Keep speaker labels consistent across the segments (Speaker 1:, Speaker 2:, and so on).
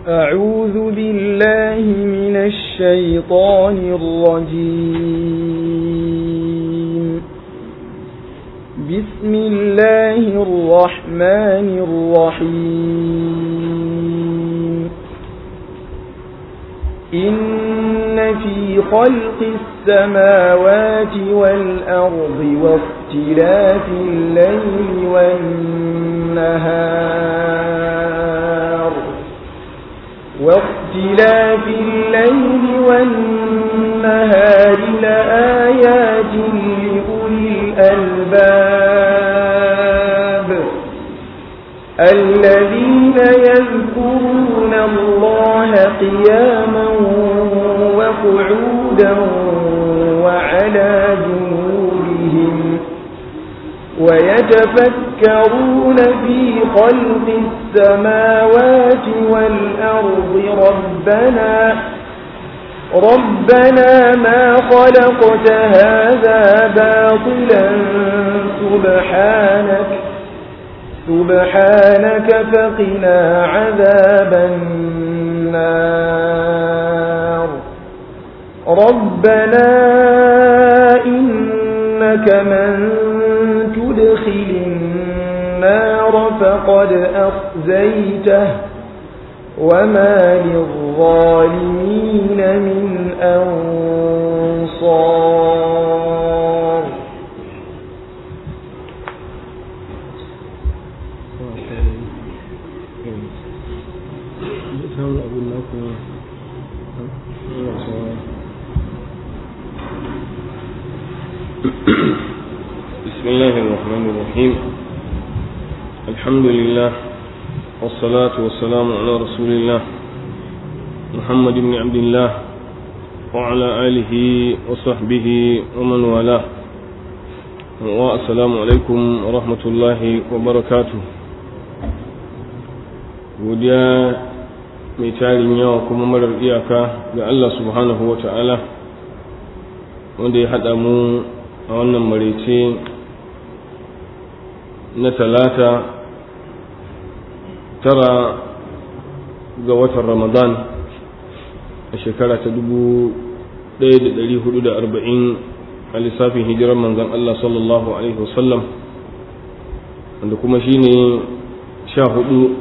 Speaker 1: أعوذ بالله من الشيطان الرجيم بسم الله الرحمن الرحيم إن في خلق السماوات والأرض واختلاف الليل والنهار واختلاف الليل والنهار لآيات لأولي الألباب الذين يذكرون الله قياما وقعودا وعلى جنوبهم ويتفكرون في خلق السماوات والأرض ربنا ربنا ما خلقت هذا باطلا سبحانك سبحانك فقنا عذاب النار ربنا إنك من تدخل النار فقد أخزيته وما للظالمين من أنصار
Speaker 2: بسم الله الرحمن الرحيم الحمد لله والصلاة والسلام على رسول الله محمد بن عبد الله وعلى آله وصحبه ومن والاه والسلام عليكم ورحمة الله وبركاته godiya mai tarin yawa kuma marar iyaka ga Allah subhanahu wa ta'ala wanda ya haɗa mu a wannan maraice na talata tara ga watan ramadan a shekara ta dubu ɗaya da ɗari hudu da arba'in a lissafin hijirar manzan Allah sallallahu Alaihi wasallam wanda kuma shi ne sha hudu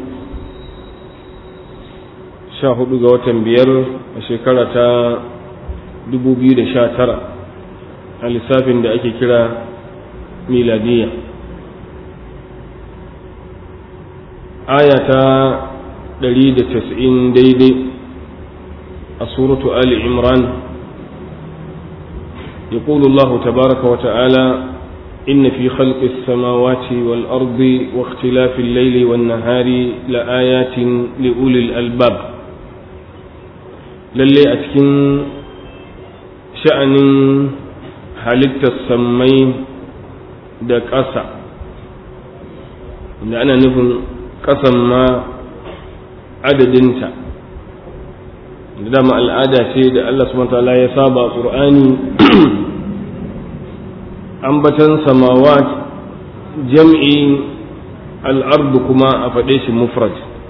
Speaker 2: sha hudu ga watan biyar a shekara ta dubu biyu da sha tara a lissafin da ake kira miladiyya aya ta 190 daidai a suratu ali imran يقول الله تبارك وتعالى إن في خلق السماوات والأرض واختلاف الليل والنهار لآيات لأولي الألباب للي أتكن شأن halittar sammai da ƙasa da ana nufin ƙasan ma adadinta da dama al'ada ce da Allah subhanahu ta'ala ya saba ƙur'ani ambatan samawat jam'i al'ardu kuma a faɗe shi mufrad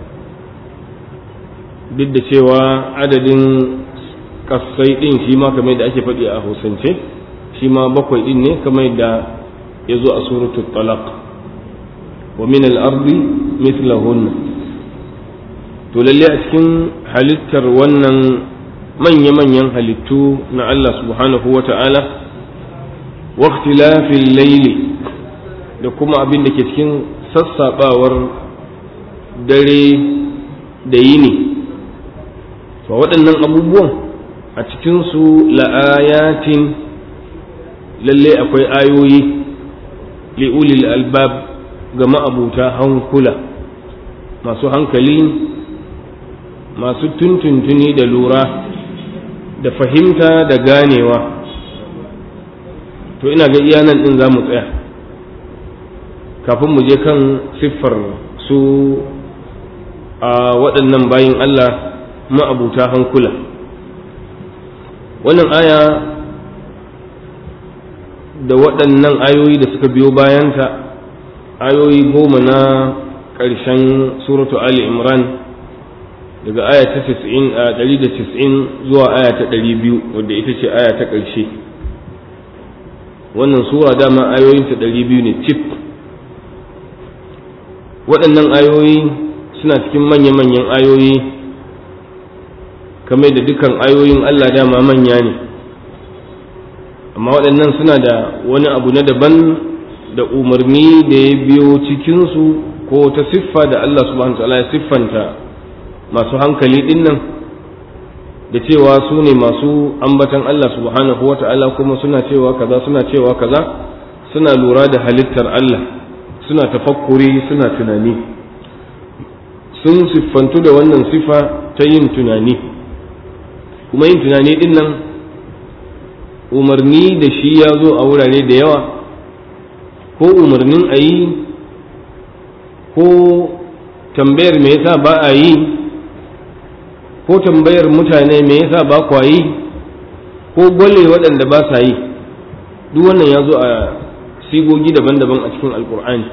Speaker 2: duk da cewa adadin ƙasai ɗin shi ma kamar da ake faɗi a hausance shi ma bakwai din ne kamar yadda ya zo a suratul talaq wa min al-ardi mithlahunna to lalle a cikin halittar wannan manya-manyan halittu na Allah subhanahu wa ta'ala wa ikhtilafil layli da kuma abin da ke cikin sassaɓawar dare da yini to waɗannan abubuwan a cikinsu la'ayatin lalle akwai ayoyi li'ulil albab ga ma'abuta hankula masu hankali masu tuntuntuni da lura da fahimta da ganewa to ina ga iya nan ɗin za mu tsaya kafin mu je kan siffar su a waɗannan bayin Allah ma'abuta hankula wannan aya da waɗannan ayoyi da suka biyo bayanta ayoyi goma na ƙarshen suratu Ali Imran daga aya ta 190 zuwa aya ta 200 wadda ita ce aya ta ƙarshe wannan sura dama ayoyinta 200 ne cif waɗannan ayoyi suna cikin manya-manyan ayoyi kamar da dukan ayoyin Allah dama manya ne amma waɗannan suna da wani abu na daban da umarni da ya biyo cikinsu ko ta siffa da Allah subhanahu wa ta'ala ya siffanta masu hankali ɗin nan da cewa su ne masu ambatan Allah subhanahu wa ta'ala kuma suna cewa kaza suna cewa kaza suna lura da halittar Allah suna tafakkuri suna tunani sun siffantu da wannan sifa ta yin tunani kuma yin tunani ɗin nan umarni da shi ya zo a wurare da yawa ko umarnin a yi ko tambayar me yasa ba a yi ko tambayar mutane me yasa ba kwa yi ko gwale waɗanda ba sa yi duk wannan ya zo a sigogi daban-daban a cikin alkur'ani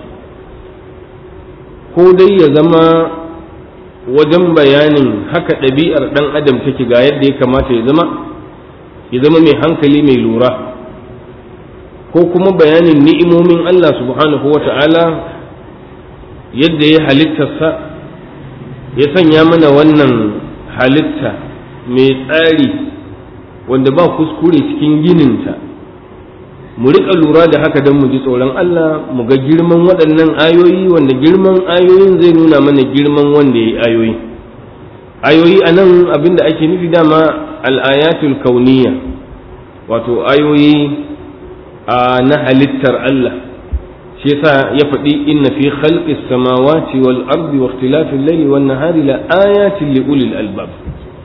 Speaker 2: ko dai ya zama wajen bayanin haka ɗabi'ar ɗan adam take ga yadda ya kamata ya zama ya zama mai hankali mai lura ko kuma bayanin ni'imomin Allah subhanahu wa ta'ala yadda ya halittarsa ya sanya mana wannan halitta mai tsari wanda ba kuskure cikin gininta mu riƙa lura da haka don mu ji tsoron Allah mu ga girman waɗannan ayoyi wanda girman ayoyin zai nuna mana girman wanda ya yi ayoyi ayoyi a nan abinda ake nufi dama al'ayatul kauniya wato ayoyi a na halittar Allah shi yasa ya faɗi inna fi khalqis samawati wal ardi wa ikhtilafil layli wan nahari la ayatin li ulil albab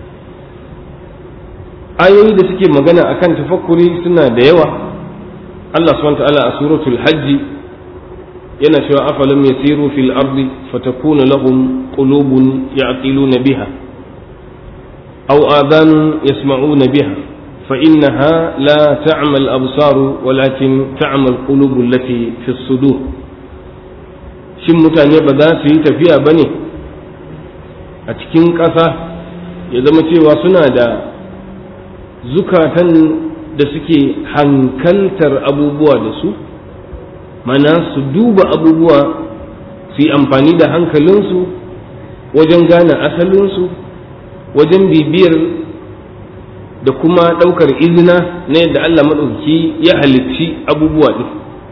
Speaker 2: ayoyi da suke magana akan tafakkuri suna da yawa Allah subhanahu wa ta'ala a suratul hajji yana cewa afalam yasiru fil ardi fatakuna lahum qulubun ya'qiluna biha aw adhanun yasma'una biha فإنها لا تعمى الأبصار ولكن تعمى القلوب التي في الصدور shin mutane ba za su yi tafiya ba ne a cikin ƙasa ya zama cewa suna da zukatan da suke hankaltar abubuwa da su mana su duba abubuwa su yi amfani da hankalinsu wajen gane asalinsu wajen bibiyar da kuma ɗaukar izina na yadda Allah maɗauki ya halicci abubuwa ɗin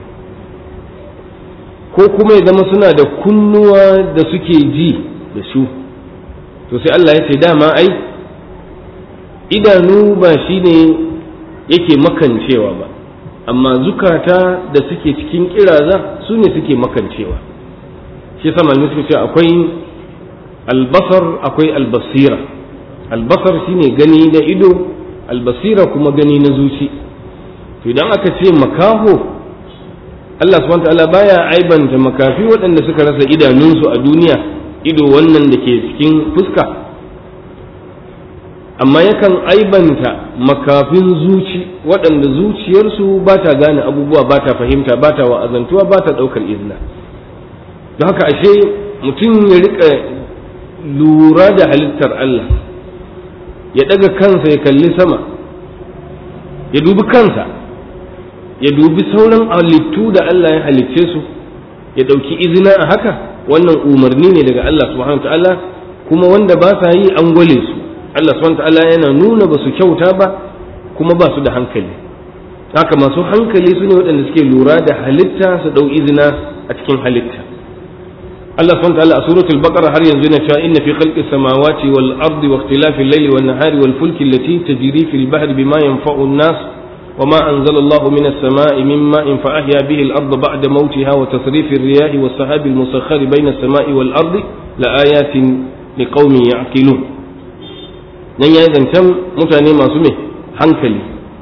Speaker 2: ko kuma ya zama suna da kunnuwa da suke ji da su to sai Allah ya ce dama ai idanu ba shi ne yake makancewa ba amma zukata da suke cikin kiraza su ne suke makancewa shi sama ne suka ce akwai albasar akwai albasira albasar shine gani da ido albasira kuma gani na zuci to idan aka ce makaho Allah subhanahu ta'ala baya aibanta makafi waɗanda suka rasa idanunsu a duniya ido wannan da ke cikin fuska amma yakan aibanta makafin zuci waɗanda zuciyarsu ba ta gane abubuwa ba ta fahimta ba ta wa'azantuwa ba ta ɗaukar izina don haka ashe mutum ya riƙa lura da halittar Allah ya ɗaga kansa ya kalli sama ya dubi kansa ya dubi sauran halittu da Allah ya halicce su ya ɗauki izina a haka wannan umarni ne daga Allah subhanahu ta'ala kuma wanda ba sa yi an gwale su Allah subhanahu ta'ala yana nuna ba su kyauta ba kuma ba su da hankali haka masu hankali su ne waɗanda suke lura da halitta su ɗau izina a cikin halitta Allah subhanahu ta'ala a suratul baqara har yanzu na cewa inna fi khalqis samawati wal ardi wa ikhtilafil layli wan nahari wal fulki allati tajri fil bahri bima yanfa'u an-nas وما أنزل الله من السماء من ماء فأحيا به الأرض بعد موتها وتصريف الرياح والسحاب المسخر بين السماء والأرض لآيات لقوم يعقلون nan ya zancen mutane masu mai hankali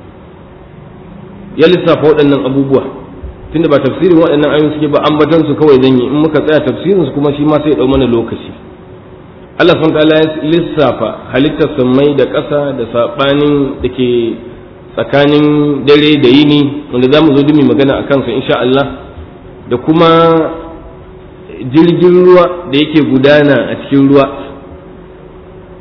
Speaker 2: ya lissafa waɗannan abubuwa tunda ba tafsirin waɗannan ayoyin suke ba ambatan su kawai zan yi in muka tsaya tafsirin su kuma shi ma sai ya ɗau mana lokaci Allah subhanahu ta'ala ya lissafa halittar sammai da ƙasa da saɓanin da ke tsakanin dare da yini wanda za mu zo dumi magana a kansa insha Allah da kuma jirgin ruwa da yake gudana a cikin ruwa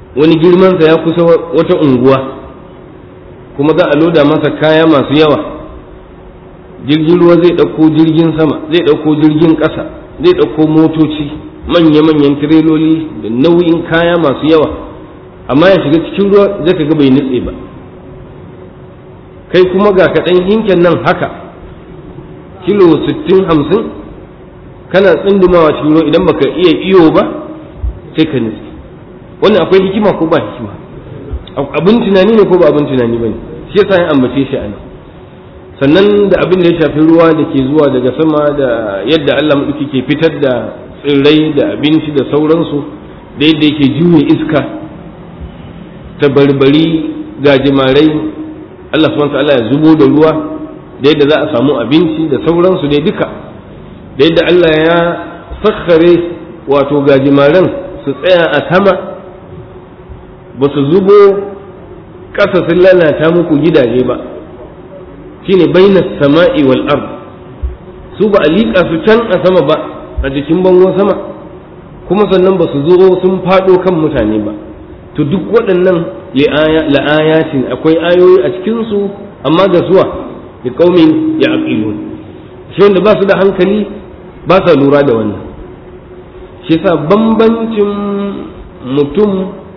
Speaker 2: wani girmansa ya kusa wata unguwa kuma za a loda masa kaya masu yawa jirgin ruwa zai ɗauko jirgin sama zai ɗauko jirgin ƙasa zai ɗauko motoci manya-manyan tireloli da nauyin kaya masu yawa amma ya shiga cikin ruwa zai ka ga bai nutse ba kai kuma ga kaɗan hinken nan haka kilo 60-50 kana tsundumawa cikin ruwa idan baka iya iyo ba sai ka nutse wannan akwai hikima ko ba hikima abin tunani ne ko ba abin tunani ba ne shi yasa ya ambace shi a nan sannan da abin da ya shafi ruwa da ke zuwa daga sama da yadda Allah maɗauki ke fitar da tsirrai da abinci da sauransu da yadda yake juye iska ta barbari gajimarai Allah subhanahu ta'ala ya zubo da ruwa da yadda za a samu abinci da sauransu dai duka da yadda Allah ya sakhare wato gajimaran su tsaya a sama ba su zubo ƙasa sun lalata muku gidaje ba shine baina sama'i wal ard su ba a liƙa su can a sama ba a jikin bangon sama kuma sannan ba su zo sun faɗo kan mutane ba to duk waɗannan la'ayatin akwai ayoyi a cikinsu amma ga zuwa da ƙaumin ya aƙilun shi wanda ba su da hankali ba sa lura da wannan shi sa bambancin mutum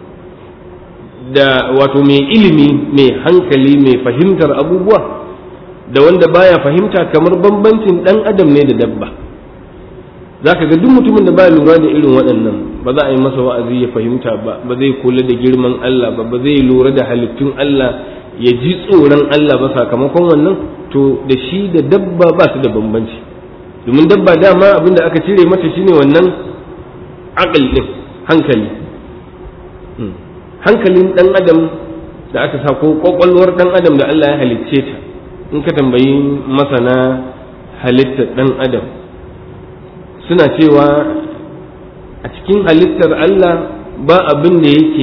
Speaker 2: da wato mai ilimi mai hankali mai fahimtar abubuwa da wanda baya fahimta kamar bambancin dan adam ne da dabba za ka ga duk mutumin da baya lura da irin waɗannan ba za a yi masa wa'azi ya fahimta ba ba zai kula da girman Allah ba ba zai lura da halittun Allah ya ji tsoron Allah ba sakamakon wannan to da shi da dabba ba su da bambanci domin dabba dama abin da aka cire mata shine wannan aqal din hankali hankalin dan adam da aka sa ko kwakwalwar dan adam da Allah ya halicce ta in ka tambayi masana halittar ɗan adam suna cewa a cikin halittar Allah ba abin da yake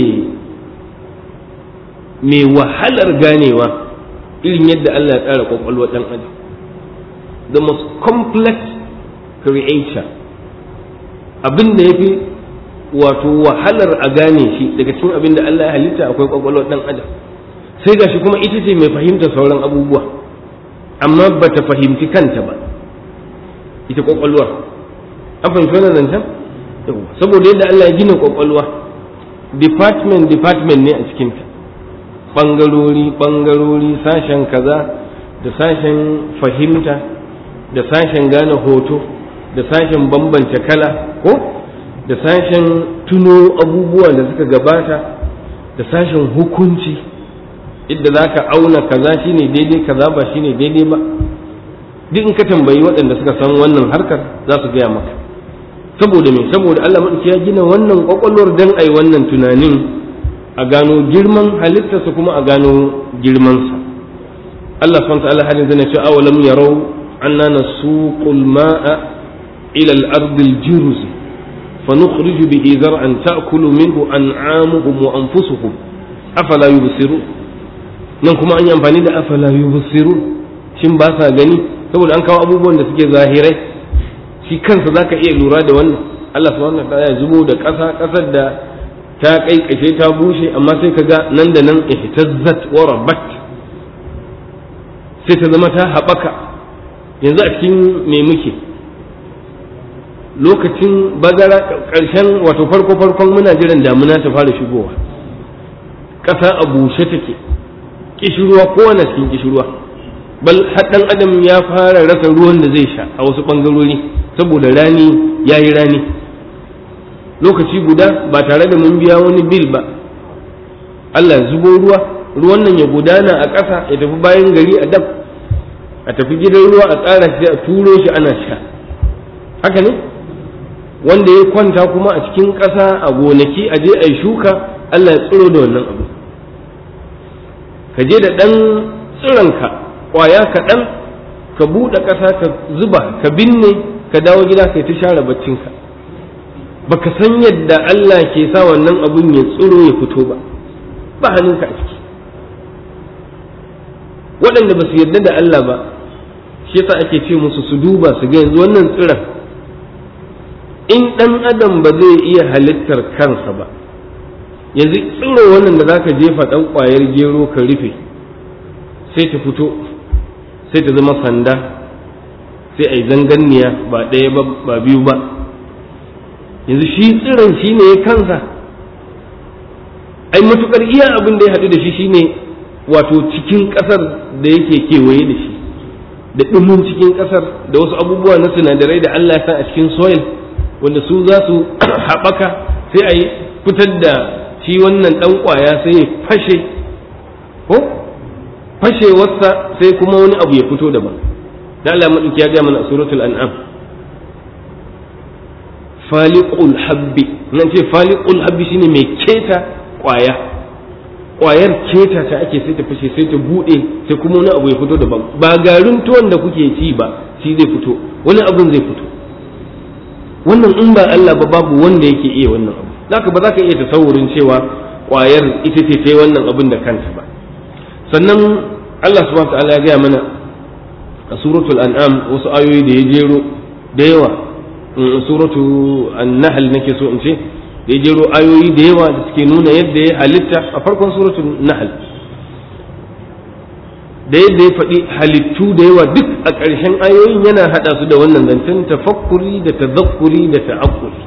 Speaker 2: mai wahalar ganewa irin yadda Allah ya tsara kwakwalwar ɗan adam the most complex creature abin da ya fi wato wahalar a gane shi daga cikin abin da Allah ya halitta akwai kwakwalwar ɗan adam sai gashi kuma ita ce mai fahimta sauran abubuwa amma ba ta fahimci kanta ba ita kwakwalwar an fahimci wannan zancen saboda yadda Allah ya gina kwakwalwa department department ne a cikinta ɓangarori ɓangarori sashen kaza da sashen fahimta da sashen gane hoto da sashen bambance kala ko da sashen tuno abubuwa da suka gabata da sashen hukunci idda za ka auna kaza shine daidai kaza ba shine daidai ba duk in ka tambayi waɗanda suka san wannan harkar za su gaya maka saboda me saboda Allah maɗauki ya gina wannan ƙwaƙwalwar dan ai wannan tunanin a gano girman halittarsa kuma a gano girmansa Allah subhanahu wa ta'ala hadin zai ce awalam yarau anna nasuqul ma'a ila al-ardi al-juruz فنخرج به زرعا تأكل منه أنعامهم وأنفسهم أفلا يبصرون nan kuma an yi amfani da afala yubsiru shin ba sa gani saboda an kawo abubuwan da suke zahirai shi kansa zaka iya lura da wannan Allah subhanahu wa ta'ala ya zubo da ƙasa ƙasar da ta kaikashe ta bushe amma sai ka ga nan da nan ihtazzat wa rabat sai ta zama ta haɓaka yanzu a cikin me muke lokacin bazara ƙarshen wato farko farkon muna jiran damuna ta fara shigowa ƙasa a bushe take kishirwa kowane cikin kishirwa bal haɗan adam ya fara rasa ruwan da zai sha a wasu ɓangarori saboda rani ya yi rani lokaci guda ba tare da mun biya wani bil ba Allah zubo ruwa ruwan nan ya gudana a ƙasa ya tafi bayan gari a dab a tafi gidan ruwa a tsara shi a turo shi ana sha haka ne wanda ya kwanta kuma a cikin ƙasa a gonaki a je a yi shuka Allah ya tsiro da wannan abu ka je da ɗan tsironka ƙwaya kaɗan ka buɗe ƙasa ka zuba ka binne ka dawo gida kai ta share baccinka baka san yadda Allah ke sa wannan abun ya tsiro ya fito ba ba hannunka a ciki waɗanda ba su yarda da Allah ba shi yasa ake ce musu su duba su ga yanzu wannan tsiron in ɗan adam ba zai iya halittar kansa ba yanzu tsiro wannan da zaka jefa ɗan ƙwayar gero ka rufe sai ta fito sai ta zama sanda sai a yi zanganniya ba ɗaya ba ba biyu ba yanzu shi tsiron shi ne kansa ai matukar iya abin da ya haɗu da shi shine wato cikin ƙasar da yake kewaye da shi da ɗumin cikin ƙasar da wasu abubuwa na sinadarai da Allah ya sa a cikin soil wanda su za su haɓaka sai a yi fitar da shi wannan ɗan ƙwaya sai ya fashe ko fashewarsa sai kuma wani abu ya fito daban da Allah maɗauki ya gaya mana a suratul an'am faliqul habbi nan ce faliqul habbi shine mai keta ƙwaya ƙwayar keta ta ake sai ta fashe sai ta buɗe sai kuma wani abu ya fito daban ba garin tuwon da kuke ci ba shi zai fito wani abun zai fito wannan in ba Allah ba babu wanda yake iya wannan abu zaka ba za ka iya tasawurin cewa ƙwayar ita ce ta wannan abin da kanta ba sannan Allah subhanahu wa ta'ala ya gaya mana a suratul an'am wasu ayoyi da ya jero da yawa suratu an-nahl nake so in ce da ya jero ayoyi da yawa da suke nuna yadda ya halitta a farkon suratul nahl da yadda ya faɗi halittu da yawa duk a ƙarshen ayoyin yana haɗa su da wannan zancen tafakkuri da tazakkuri da ta'akkuri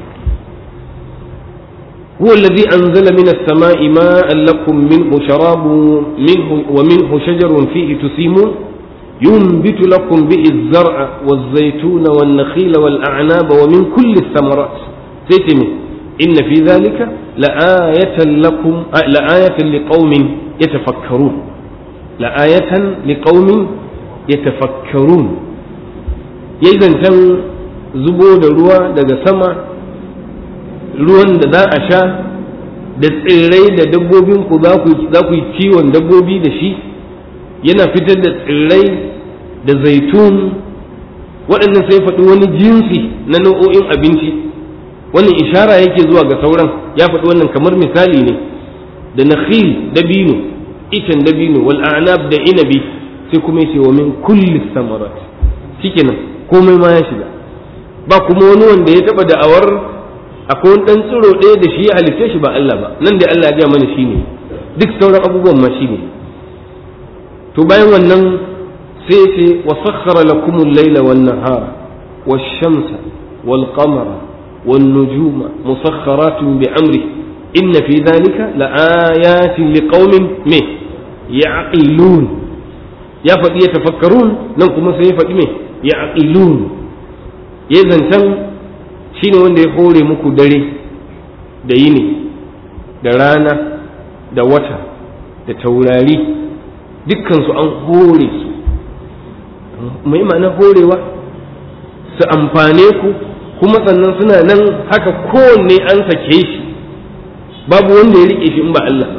Speaker 2: هو الذي أنزل من السماء ماء لكم منه شراب منه ومنه شجر فيه تسيمون ينبت لكم به الزرع والزيتون والنخيل والأعناب ومن كل الثمرات سيتمي إن في ذلك لآية لكم لآية لقوم يتفكرون لآية لقوم يتفكرون إذا تم زبود الروا دقى سما ruwan da za a sha da tsirrai da dabbobinku za ku yi kiwon dabbobi da shi yana fitar da tsirrai da zaitun waɗannan sai faɗi wani jinsi na nau'o'in abinci wannan ishara yake zuwa ga sauran ya faɗi wannan kamar misali ne da nakhil dabino itan dabino wal a'nab da inabi sai kuma yace wa min kulli samarat shikenan komai ma ya shiga ba kuma wani wanda ya taba da'awar akwai wani dan tsiro ɗaya da shi ya halitta shi ba Allah ba nan da Allah ya ga mana shine duk sauran abubuwan ma shine to bayan wannan sai ce wa sakhara lakum al-layla wan nahara wash-shamsa wal-qamara wan-nujuma musakhkharatin bi amri inna fi dhalika laayatin liqaumin me ya'qilun ya faɗi ya tafakkarun nan kuma sai ya faɗi me ya'qilun ya zancan shine wanda ya hore muku dare da yini da rana da wata da taurari dukkansu an hore su mai ma'ana horewa su amfane ku kuma sannan suna nan haka kowanne an sake shi babu wanda ya rike shi in ba Allah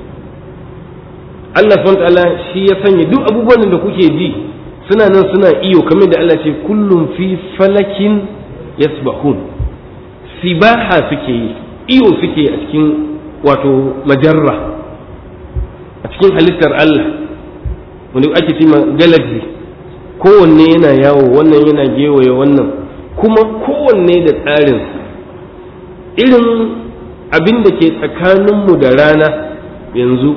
Speaker 2: Allah subhanahu ta'ala shi ya sanya duk abubuwan da kuke ji suna nan suna iyo kamar da Allah ce kullum fi falakin yasbahun sibaha suke yi iyo suke a cikin wato majarra a cikin halittar Allah wanda ake cima galaxy kowanne yana yawo wannan yana gewaye wannan kuma kowanne da tsarin irin abin da ke tsakaninmu da rana yanzu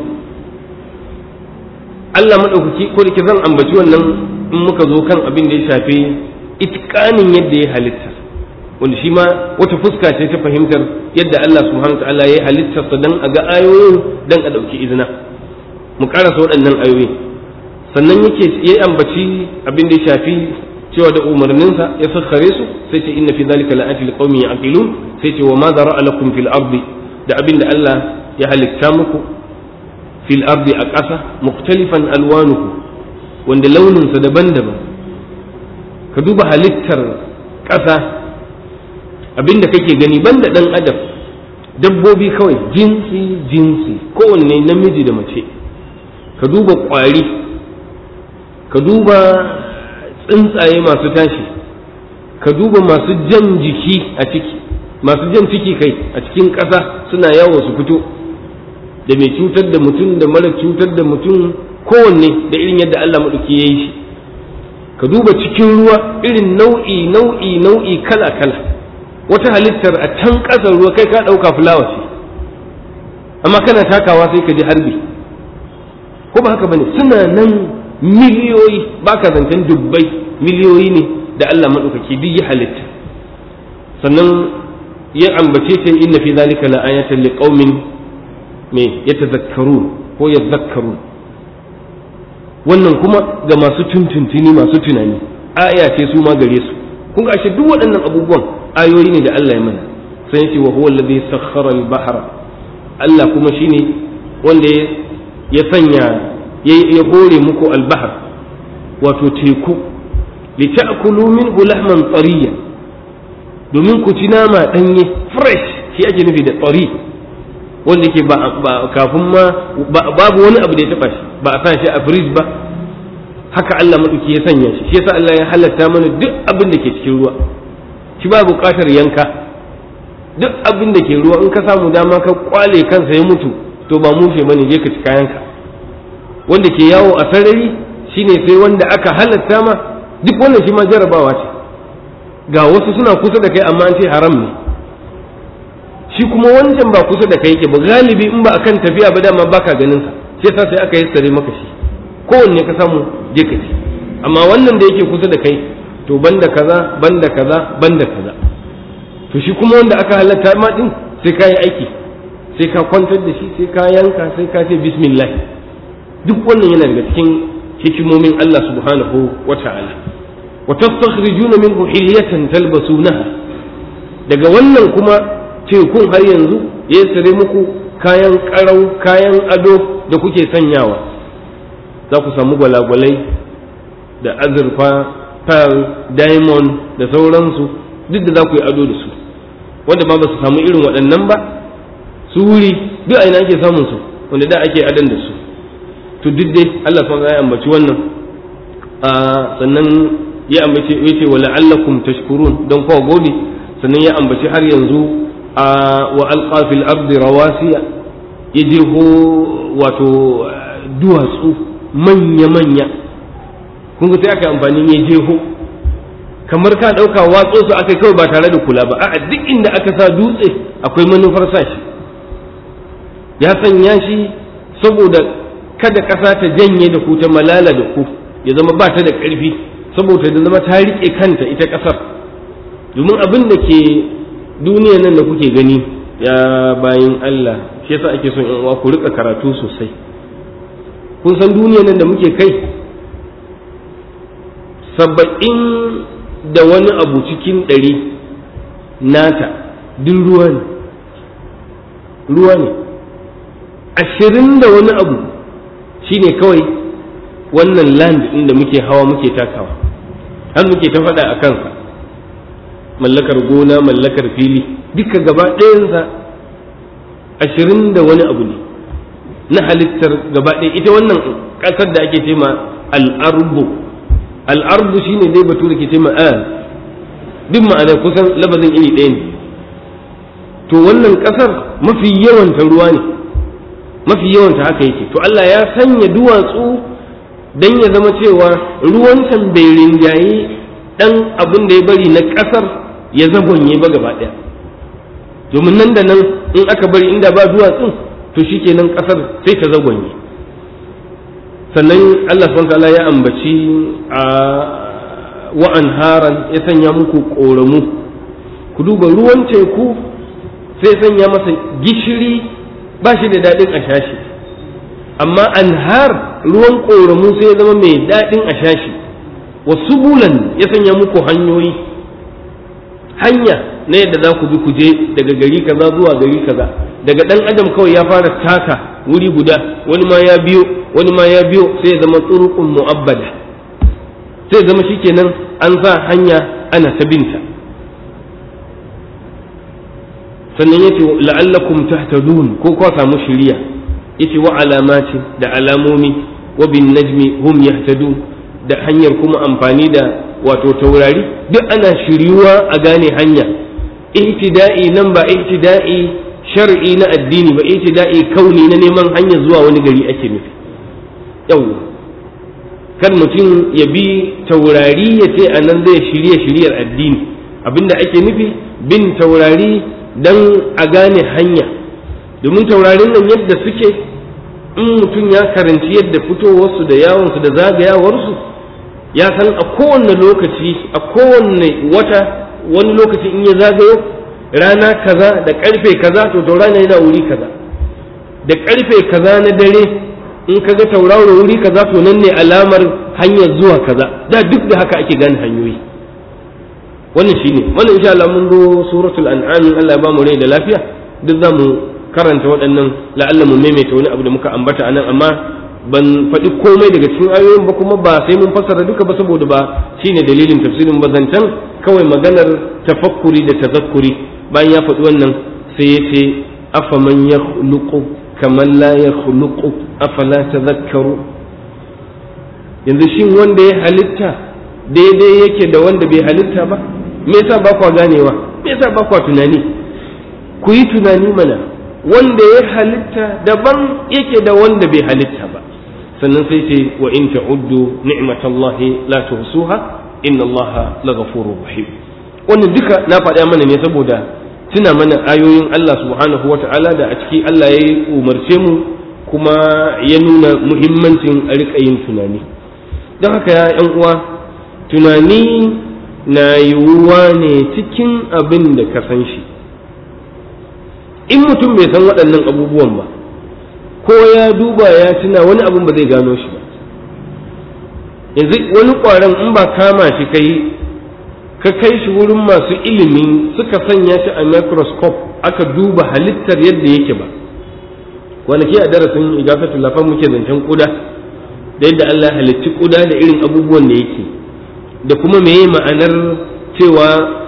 Speaker 2: Allah maɗaukaki ko da ke zan ambaci wannan in muka zo kan abin da ya shafi itikanin yadda ya halitta wanda shi ma wata fuska ce ta fahimtar yadda Allah subhanahu ta'ala ya halittarsa dan a ga ayoyin dan a ɗauki izina mu karasa waɗannan ayoyi sannan yake ya ambaci abin da ya shafi cewa da umarninsa ya sassare su sai ce inna fi zalika la'ati liqaumin yaqilun sai ce wa ma zara'a lakum fil ardi da abin da Allah ya halitta muku fil ardi a ƙasa muktalifan alwanuhu wanda launinsa daban-daban ka duba halittar ƙasa abin da kake gani banda ɗan adam dabbobi kawai jinsi jinsi kowanne namiji da mace ka duba ƙwari ka duba tsuntsaye masu tashi ka duba masu jan jiki a ciki masu jan ciki kai a cikin ƙasa suna yawo su fito da mai cutar da mutum da mara cutar da mutum kowanne da irin yadda Allah maɗauki ya yi shi ka duba cikin ruwa irin nau'i nau'i nau'i kala kala wata halittar a can ƙasar ruwa kai ka ɗauka fulawa ce amma kana takawa sai ka ji harbi ko ba haka bane suna nan miliyoyi ba ka zancen dubbai miliyoyi ne da Allah maɗaukaki duk ya halitta sannan ya ambace ta inna fi zalika la ayatan liqaumin me yatazakkarun ko yadhakkarun wannan kuma ga masu tuntuntuni masu tunani aya ce su ma gare su kun ga ashe duk waɗannan abubuwan ayoyi ne da Allah ya mana sai ya ce wa huwa alladhi sakhkhara al-bahra Allah kuma shine wanda ya sanya ya hore muku al-bahr wato teku lita'kulu minhu lahman tariya domin ku ci nama danye fresh shi ake nufi da tsari wanda yake ba kafin ma babu wani abu da ya taba shi ba a sa shi a fridge ba haka Allah maɗauki ya sanya shi shi yasa Allah ya halatta mana duk abin da ke cikin ruwa shi ba buƙatar yanka duk abin da ke ruwa in ka samu dama ka kwale kansa ya mutu to ba mushe bane je ka ci kayanka wanda ke yawo a sarari shine sai wanda aka halatta ma duk wannan shi ma jarabawa ce ga wasu suna kusa da kai amma an ce haram ne shi kuma wancan ba kusa da kai yake ba galibi in ba akan tafiya ba dama baka ganin sa shi yasa sai aka yi sare maka shi kowanne ka samu je ka ci amma wannan da yake kusa da kai to banda kaza banda kaza banda kaza to shi kuma wanda aka halatta ma din sai ka yi aiki sai ka kwantar da shi sai ka yanka sai ka ce bismillah duk wannan yana daga cikin hikimomin Allah subhanahu wa ta'ala wa tastakhrijuna minhu hilyatan talbasunaha daga wannan kuma tekun har yanzu ya sare muku kayan karau kayan ado da kuke sanyawa za ku samu gwalagwalai da azurfa pearl diamond da sauransu duk da za ku yi ado da su wanda ba ba su samu irin waɗannan ba su wuri duk a ina ake samun su wanda da ake adan da su to duk dai Allah sun ya ambaci wannan sannan ya ambace ya ce wa la'allakum tashkurun don kowa gode sannan ya ambaci har yanzu wa alqa fil ardi rawasiya ya jeho wato duwatsu manya-manya kun ga sai aka amfani ne jeho kamar ka ɗauka watso su aka kawai ba tare da kula ba a duk inda aka sa dutse akwai manufar sa shi ya sanya shi saboda kada ƙasa ta janye da ku ta malala da ku ya zama ba ta da ƙarfi saboda da zama ta riƙe kanta ita ƙasar domin abin da ke duniya nan da kuke gani ya bayin Allah shi yasa ake son yan uwa ku rika karatu sosai kun san duniya nan da muke kai saba'in da wani abu cikin ɗari nata duk ruwa ne ruwa ne ashirin da wani abu shine kawai wannan land ɗin da muke hawa muke takawa har muke ta faɗa a kansa mallakar gona mallakar fili duka gaba ɗayansa ashirin da wani abu ne na halittar gaba ɗaya ita wannan ƙasar da ake cema al'arbu al'arbu shine dai batu da ke cema al duk ma'ana kusan labazin iri ɗaya ne to wannan ƙasar mafi yawanta ruwa ne mafi yawanta haka yake to Allah ya sanya duwatsu don ya zama cewa ruwan can bai rinjaye ɗan abin da ya bari na ƙasar ya zagonye ba gaba ɗaya domin nan da nan in aka bari inda ba duwatsun to shikenan ƙasar sai ta zagonye sannan Allah subhanahu ya ambaci a wa'an haran ya sanya muku ƙoramu ku duba ruwan teku sai sanya masa gishiri ba shi da daɗin a shashi amma anhar ruwan ƙoramu sai ya zama mai daɗin a shashi wasu bulan ya sanya muku hanyoyi hanya na yadda za ku bi ku je daga gari kaza zuwa gari kaza daga ɗan adam kawai ya fara taka wuri guda wani ma ya biyo wani ma ya biyo sai ya zama tsurukun mu'abbada sai ya zama shikenan an sa hanya ana ta binta sannan yace la'allakum tahtadun ko ko samu shiriya yace wa alamati da alamomi wa bin najmi hum yahtadun da hanyar kuma amfani da wato taurari duk ana shiryuwa a gane hanya ihtida'i nan ba ihtida'i shar'i na addini ba ihtida'i kauni na neman hanya zuwa wani gari ake nufi yawwa kan mutum ya bi taurari ya ce a nan zai shirye shiryar addini abinda ake nufi bin taurari dan a gane hanya domin taurarin nan yadda suke in mutum ya karanci yadda fitowarsu da yawonsu da zagayawarsu ya san a kowane lokaci a kowane wata wani lokaci in ya zagayo rana kaza da karfe kaza to taurari yana wuri kaza da karfe kaza na dare in ka ga tauraro wuri kaza to nan ne alamar hanyar zuwa kaza da duk da haka ake gane hanyoyi wannan shine wannan insha Allah mun zo suratul an'am Allah ya ba mu rai da lafiya duk za mu karanta waɗannan la'alla mu maimaita wani abu da muka ambata anan amma ban faɗi komai daga cikin ayoyin ba kuma ba sai mun fassara duka ba saboda ba shine dalilin tafsirin ba zancen kawai maganar tafakkuri da tazakkuri bayan ya faɗi wannan sai ya ce afaman yakhluqu kaman la yakhluqu afala tadhakkaru yanzu shin wanda ya halitta daidai yake da wanda bai halitta ba me yasa ba kwa ganewa me yasa ba kwa tunani ku yi tunani mana wanda ya halitta daban yake da wanda bai halitta ba sannan sai ce wa in ta'uddu ni'matallahi la tuhsuha inna allaha laghafurur rahim wannan duka na faɗa mana ne saboda tuna mana ayoyin Allah subhanahu wata'ala da a ciki Allah ya umarce mu kuma ya nuna muhimmancin a riƙa yin tunani don haka ya ‘yan uwa tunani na yiwuwa ne cikin abin da ka san shi in mutum bai san waɗannan abubuwan ba ko ya duba ya tuna wani abin ba zai gano shi ba yanzu wani ƙwaron in ba kama shi kai ka kai shi wurin masu ilimi suka sanya shi a microscope aka duba halittar yadda yake ba kwanaki a darasin igafatul lafan muke zancen kuda da yadda Allah halitti kuda da irin abubuwan da yake da kuma meye ma'anar cewa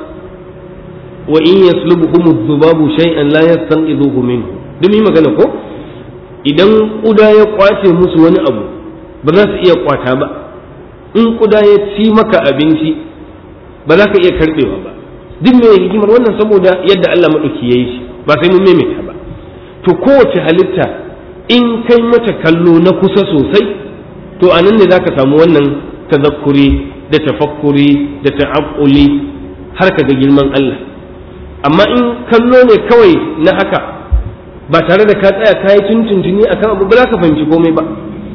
Speaker 2: wa in yaslubuhum dhubabu shay'an la yastanqidhuhu minhu duk yi magana ko idan kuda ya kwace musu wani abu ba za su iya kwata ba in kuda ya ci maka abinci ba za ka iya karbewa ba duk mai hikimar wannan saboda yadda Allah madauki yayi shi ba sai mun maimaita ba to kowace halitta in kai mata kallo na kusa sosai to anan ne zaka samu wannan tazakkuri da tafakkuri da ta'aqquli har ka ga girman Allah amma in kallo ne kawai na haka ba tare da ka tsaya kayi tuntuntuni akan abu ba za ka fahimci komai ba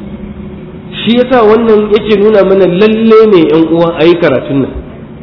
Speaker 2: shi yasa wannan yake nuna mana lalle ne yan uwa a yi karatun nan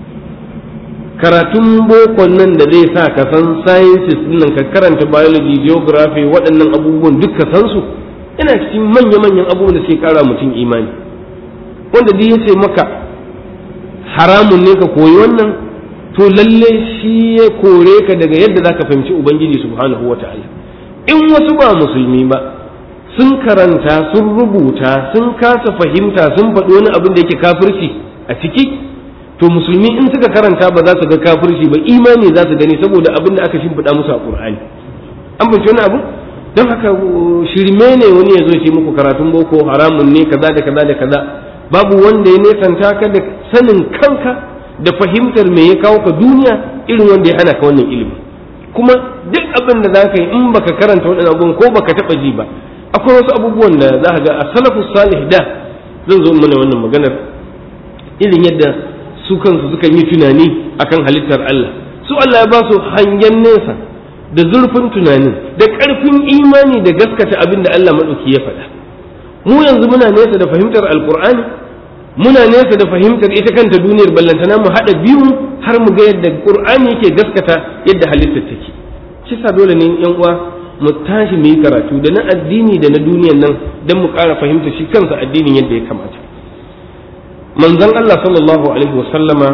Speaker 2: karatun bokon nan da zai sa ka san sciences nan ka karanta biology geography waɗannan abubuwan duk ka san su ina cikin manya-manyan abubuwan da suke kara mutum imani wanda duk ya ce maka haramun ne ka koyi wannan to lalle shi ya kore ka daga yadda za ka fahimci ubangiji subhanahu wa ta'ala in wasu ba musulmi ba sun karanta sun rubuta sun kasa fahimta sun faɗi wani abin da yake kafirci a ciki to musulmi in suka karanta ba za su ga kafirci ba imani za su gani saboda abin da aka shimfiɗa musu a ƙur'ani an fahimci wani abu don haka shirme ne wani ya zo ce muku karatun boko haramun ne kaza da kaza da kaza babu wanda ya nesanta ka da sanin kanka da fahimtar me ya kawo ka duniya irin wanda ya hana ka wannan ilimi kuma duk abin da za ka yi in baka karanta waɗannan abubuwan ko baka taɓa ji ba akwai wasu abubuwan da za ka ga a salafu salih da zan zo mana wannan maganar irin yadda su kansu sukan yi tunani akan halittar Allah su Allah ya ba su hangen nesa da zurfin tunanin da ƙarfin imani da gaskata abin da Allah maɗauki ya faɗa mu yanzu muna nesa da fahimtar alkur'ani muna nesa da fahimtar ita kanta duniyar ballantana mu haɗa biyu har mu ga yadda qur'ani yake gaskata yadda halittar take kisa dole ne yan uwa mu tashi mu yi karatu da na addini da na duniyar nan don mu ƙara fahimta shi kansa addinin yadda ya kamata manzon Allah sallallahu alaihi wasallama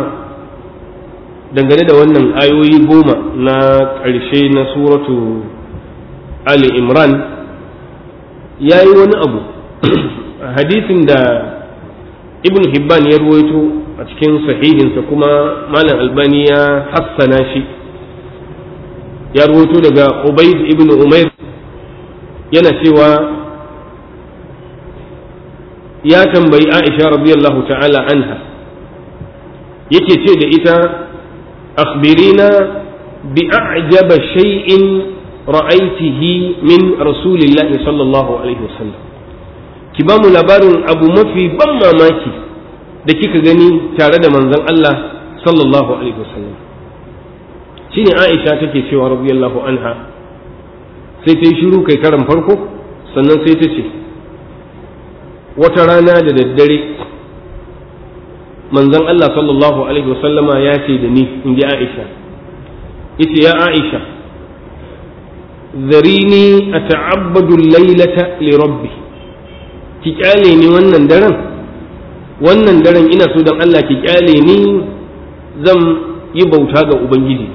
Speaker 2: dangane da wannan ayoyi goma na ƙarshe na suratu Ali Imran ya yi wani abu hadisin da ibn Hibban ya ruwaito a cikin sahihinsa kuma Malam Albani ya hassana shi ya ruwaito daga Ubaid ibn Umair yana cewa ya tambayi Aisha radiyallahu ta'ala anha yake ce da ita akhbirina bi a'jaba shay'in ra'aitihi min rasulillahi sallallahu alaihi wasallam ki ba mu labarin abu mafi ban mamaki da kika gani tare da manzon Allah sallallahu alaihi wasallam shine Aisha take cewa radiyallahu anha sai ta yi shiru kai karan farko sannan sai ta ce wata rana da daddare manzon Allah sallallahu alaihi wasallama ya ce da ni in ji Aisha ita ya Aisha zarini a ta'abbadu lailata li rabbi ki kyale ni wannan daren wannan daren ina so don Allah ki kyale ni zan yi bauta ga ubangiji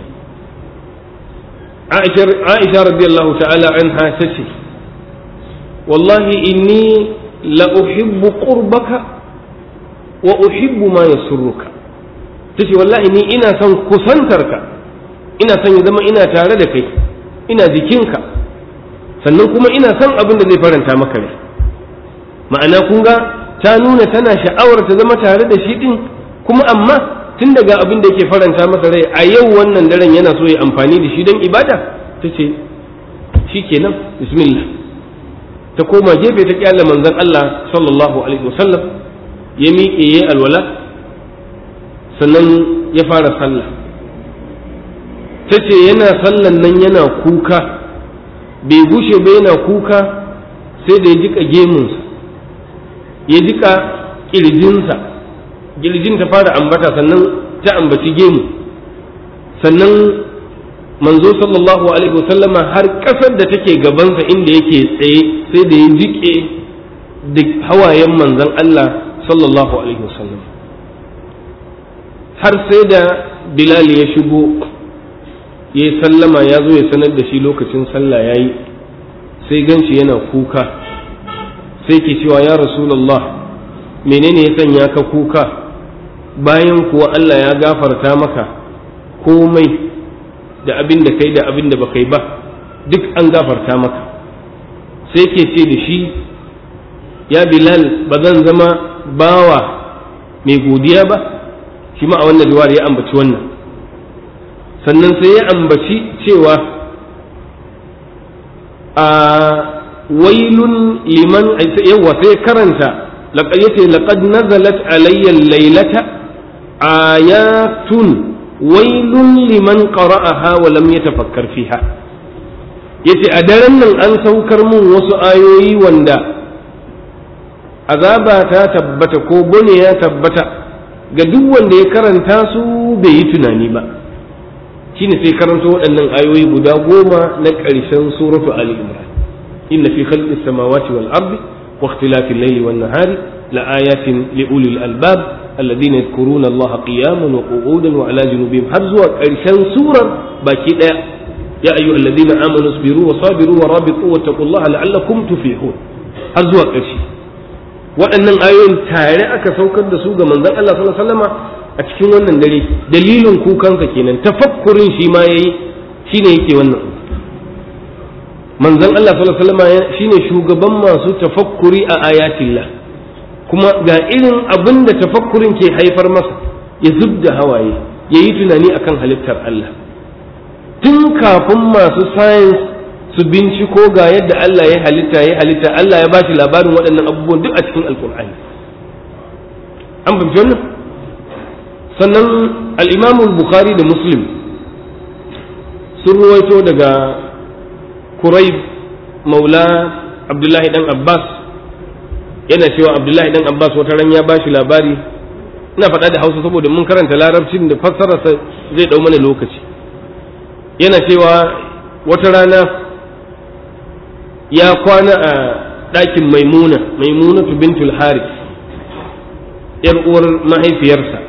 Speaker 2: Aisha radiyallahu ta'ala anha ta ce wallahi inni la uhibbu qurbaka wa uhibbu ma yasurruka tace wallahi ni ina son kusantarka ina son ya zama ina tare da kai ina jikinka sannan kuma ina son abin da zai faranta maka rai ma'ana kun ga ta nuna tana sha'awar ta zama tare da shi din kuma amma tun daga abin da yake faranta masa rai a yau wannan daren yana so ya amfani da shi don ibada ta ce shi kenan bismillah ta koma gefe ta kyalla manzon Allah sallallahu alaihi wasallam ya miƙe ya alwala sannan ya fara sallah ta ce yana sallan nan yana kuka bai gushe ba yana kuka sai da ya jika gemunsa ya jika ƙirjinsa ƙirjin ta fara ambata sannan ta ambaci gemu sannan manzo sallallahu alaihi wasallama har ƙasar da take gabansa inda yake tsaye sai da ya jike da hawayen manzon Allah sallallahu alaihi wasallam har sai da bilal ya shigo ya yi sallama ya zo ya sanar da shi lokacin sallah ya yi sai ganshi yana kuka sai ke cewa ya rasulallah menene ya sanya ka kuka bayan kuwa Allah ya gafarta maka komai da abin da kai da abin da ba kai ba duk an gafarta maka sai ke ce da shi ya bilal ba zan zama bawa mai godiya ba shi ma a wannan riwayar ya ambaci wannan sannan sai ya ambaci cewa a wailun liman yawa sai karanta laqad yace laqad nazalat alayya laylata ayatun wailun liman qara'aha wa lam yatafakkar fiha yace a daren nan an saukar mun wasu ayoyi wanda azaba ta tabbata ko bone ya tabbata ga duk wanda ya karanta su bai yi tunani ba shine sai karanto waɗannan ayoyi guda goma na ƙarshen suratu ali imran inna fi khalqi samawati wal ardi wa ikhtilafi al-layli wan nahari la ayatin li ulil albab alladhina yadhkuruna allaha qiyaman wa qu'udan wa ala junubihim har zuwa ƙarshen surar baki daya ya ayyuhal ladina amanu sabiru wa sabiru wa rabitu wa taqullaha la'allakum tuflihun har zuwa ƙarshe waɗannan ayoyin tare aka saukar da su ga manzon Allah sallallahu alaihi wasallama a cikin wannan dare dalilin kukansa kenan tafakkurin shi ma yayi shine yake wannan manzon Allah sallallahu alaihi wasallam shine shugaban masu tafakkuri a ayatillah kuma ga irin abin da tafakkurin ke haifar masa ya zubda hawaye ya yi tunani akan halittar Allah tun kafin masu science su binciko ga yadda Allah ya halitta ya halitta Allah ya ba shi labarin waɗannan abubuwan duk a cikin alkur'ani an fahimci wannan sannan al'imamu bukhari da muslim sun ruwaito daga kurayb maula abdullahi dan abbas yana cewa abdullahi dan abbas wata ran ya bashi labari ina faɗa da hausa saboda mun karanta larabcin da fassararsa zai ɗau mana lokaci yana cewa wata rana ya kwana a ɗakin maimuna maimuna bintul haris yar uwar mahaifiyarsa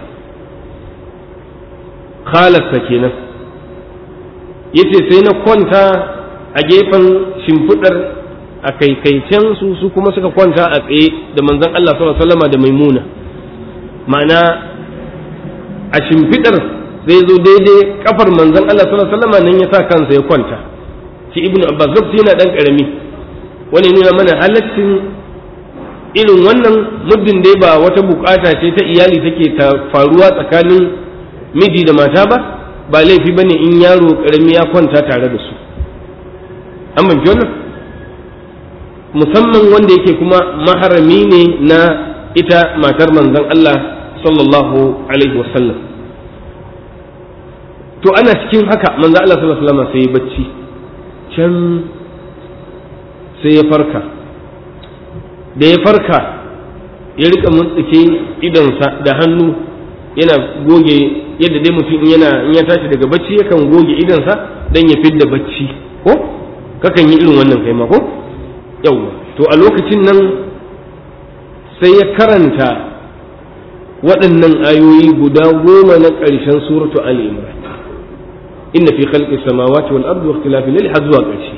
Speaker 2: khalarsa kenan yace sai na kwanta a gefen shimfiɗar a kaikaicen su su kuma suka kwanta a tsaye da manzon Allah sallallahu alaihi wasallam da maimuna ma'ana a shimfiɗar zai zo daidai kafar manzon Allah sallallahu alaihi wasallam nan ya sa kansa ya kwanta shi ibnu abbas lokaci yana dan karami wani nuna mana halaccin irin wannan muddin dai ba wata bukata ce ta iyali take ta faruwa tsakanin miji da mata ba ba laifi bane in yaro karami ya kwanta tare da su an ban wannan musamman wanda yake kuma maharami ne na ita matar manzon Allah sallallahu alaihi wasallam to ana cikin haka manzon Allah sallallahu alaihi wasallam sai bacci can sai ya farka da ya farka ya rika mutsike idonsa da hannu yana goge yadda dai mutum yana in ya tashi daga bacci yakan goge idonsa don ya fidda bacci ko kakan yi irin wannan kai ma ko yau to a lokacin nan sai ya karanta waɗannan ayoyi guda goma na ƙarshen suratu Ali Imran inna fi khalqi samawati wal ardi wa ikhtilafi layli har zuwa ƙarshe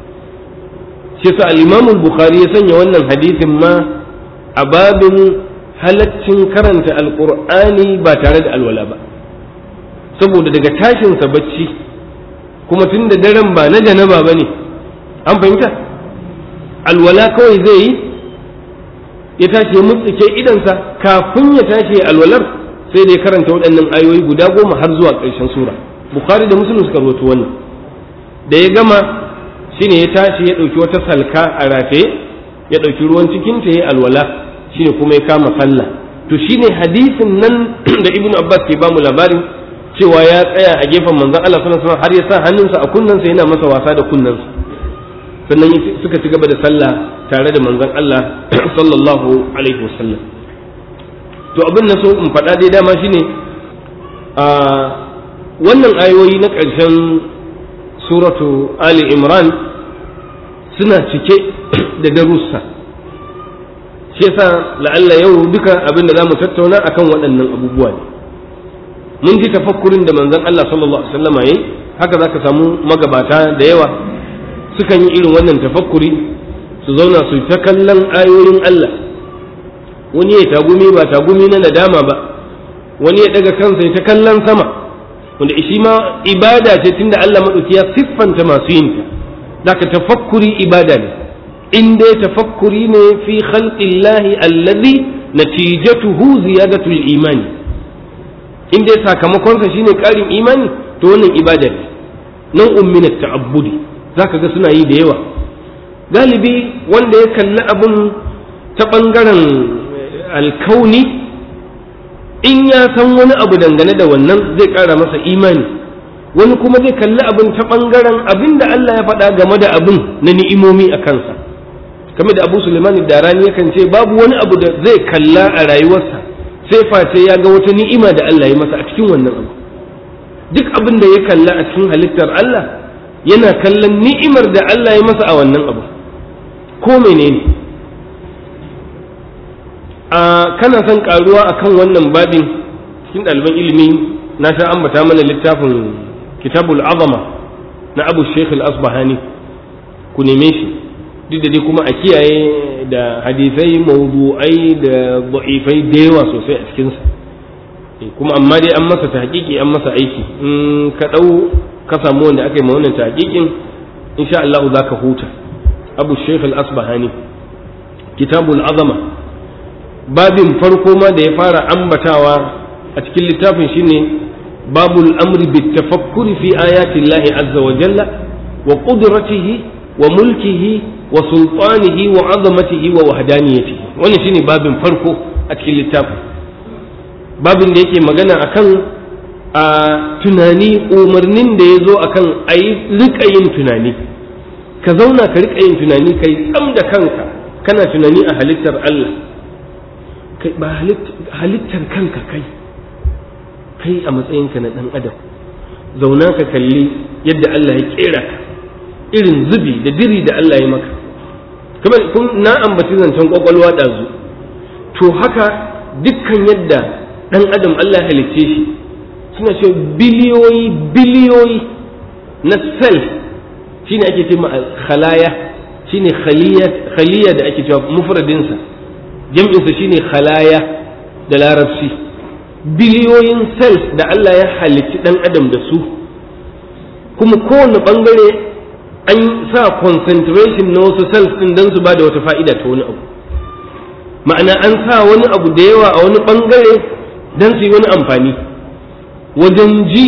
Speaker 2: shi sa al-Imam al-Bukhari ya sanya wannan hadisin ma a babin halaccin karanta alqur'ani ba tare da alwala ba saboda daga tashin sa bacci kuma tun da daren ba na janaba bane an fahimta alwala kawai zai yi ya tashi ya mutsike idansa kafin ya tashi alwalar sai da ya karanta waɗannan ayoyi guda goma har zuwa ƙarshen sura bukhari da muslim suka rawaito wannan da ya gama shine ya tashi ya ɗauki wata salka a rataye ya ɗauki ruwan cikin ta ya alwala shine kuma ya kama sallah to shine hadisin nan da ibnu abbas ke bamu labarin cewa ya tsaya a gefen manzon Allah sallallahu alaihi wasallam har ya sa hannunsa a kunnensa yana masa wasa da kunnensa sannan suka ci gaba da sallah tare da manzon Allah sallallahu alaihi wasallam to abin na so in faɗa dai dama shine a wannan ayoyi na ƙarshen suratu Ali Imran suna cike da darussa shi yasa la'alla yau duka abin da za mu tattauna akan waɗannan abubuwa ne mun ji tafakkurin da manzon Allah sallallahu alaihi wasallam yayi haka zaka samu magabata da yawa sukan yi irin wannan tafakkuri su zauna su ta kallon ayoyin Allah wani ya tagumi ba tagumi na nadama ba wani ya daga kansa ya ta kallon sama wanda shi ma ibada ce tunda Allah madauki ya siffanta masu yin ta daga tafakkuri ibada ne in dai tafakkuri ne fi khalqillahi allazi natijatuhu ziyadatul imani in dai sakamakonsa shine karin imani to wannan ibada ne nan umminat ta'abbudi zaka ga suna yi da yawa galibi wanda ya kalli abun ta ɓangaren alkauni in ya san wani abu dangane da wannan zai ƙara masa imani wani kuma zai kalli abin ta ɓangaren abin da Allah ya faɗa game da abin na ni'imomi a kansa kamar da abu suleiman darani yakan ce babu wani abu da zai kalla a rayuwarsa sai face ya ga wata ni'ima da Allah ya masa a cikin wannan abu duk abin da ya kalla a cikin halittar Allah yana kallon ni'imar da Allah ya masa a wannan abu ko menene a kana son karuwa akan wannan babin cikin ɗaliban ilimi na sha ambata mana littafin kitabul azama na abu sheikh al-asbahani ku neme shi duk da dai kuma a kiyaye da hadisai mawdu'ai da da'ifai da yawa sosai a cikinsa kuma amma dai an masa tahqiqi an masa aiki in ka ɗau ka samu wanda aka yi ma wannan tahqiqin insha Allah za ka huta abu sheikh al-asbahani kitabul azama babin farko ma da ya fara ambatawa a cikin littafin shine babul amri bit tafakkuri fi ayati Allah azza wa jalla wa qudratihi wa mulkihi wa sultanihi wa azamatihi wa wahdaniyatihi wannan shine babin farko a cikin littafin babin da yake magana akan a tunani umarnin da ya zo akan a yi rika yin tunani ka zauna ka rika yin tunani kai tsam da kanka kana tunani a halittar Allah kai ba halittar kanka kai kai a matsayinka na ɗan adam zauna ka kalli yadda Allah ya kera ka irin zubi da diri da Allah ya maka kamar kun na ambaci zancen kwakwalwa ɗazu to haka dukkan yadda ɗan adam Allah halicce shi suna ce biliyoyi biliyoyi na self shine ake ce khalaya shine khaliya da ake cewa mufradinsa jam'insa shine khalaya da larabci biliyoyin cells da Allah ya halicci ɗan adam da su kuma kowane ɓangare an sa concentration na wasu cells ɗin don su ba da wata fa'ida ta wani abu ma'ana an sa wani abu da yawa a wani ɓangare don su yi wani amfani wajen ji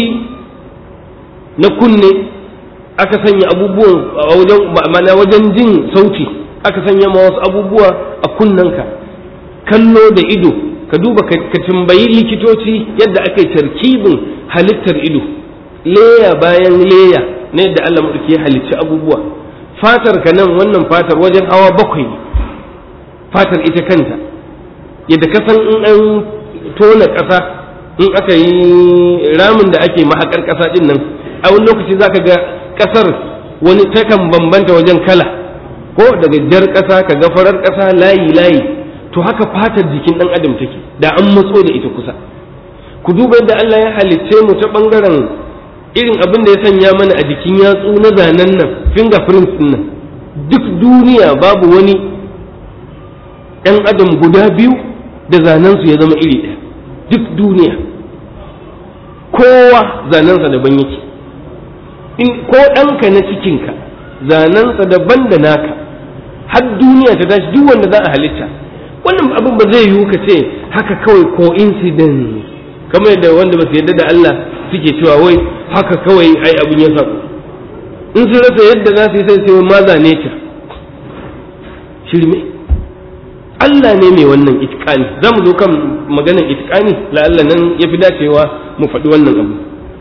Speaker 2: na kunne aka sanya abubuwan a wajen ma'ana wajen jin sauti aka sanya ma wasu abubuwa a kunnanka kallo da ido ka duba ka tambayi likitoci yadda aka yi tarkibin halittar ido leya bayan leya na yadda Allah maɗauki ya halicci abubuwa fatar ka nan wannan fatar wajen hawa bakwai ne fatar ita kanta yadda ka san in an tona ƙasa in aka yi ramin da ake mahaƙar ƙasa ɗin nan a wani lokaci za ka ga ƙasar wani takan bambanta wajen kala ko daga jar ƙasa ka ga farar ƙasa layi layi to haka fatar jikin ɗan adam take da an matso da ita kusa ku duba yadda Allah ya halicce mu ta ɓangaren irin abin da ya sanya mana a jikin yatsu na zanen nan fingerprints ɗin nan duk duniya babu wani ɗan adam guda biyu da zanensu ya zama iri ɗaya duk duniya kowa zanensa daban yake in ko ɗanka na cikinka zanensa daban da naka har duniya ta tashi duk wanda za a halitta wannan abin ba zai yiwu ka ce haka kawai coincidence kamar yadda wanda ba su yarda da Allah suke cewa wai haka kawai ai abin ya sabu in sun rasa yadda za su yi sai sai ma zane ta shirme Allah ne mai wannan itikani za mu zo kan maganar itikani la'alla nan ya fi dacewa mu faɗi wannan abu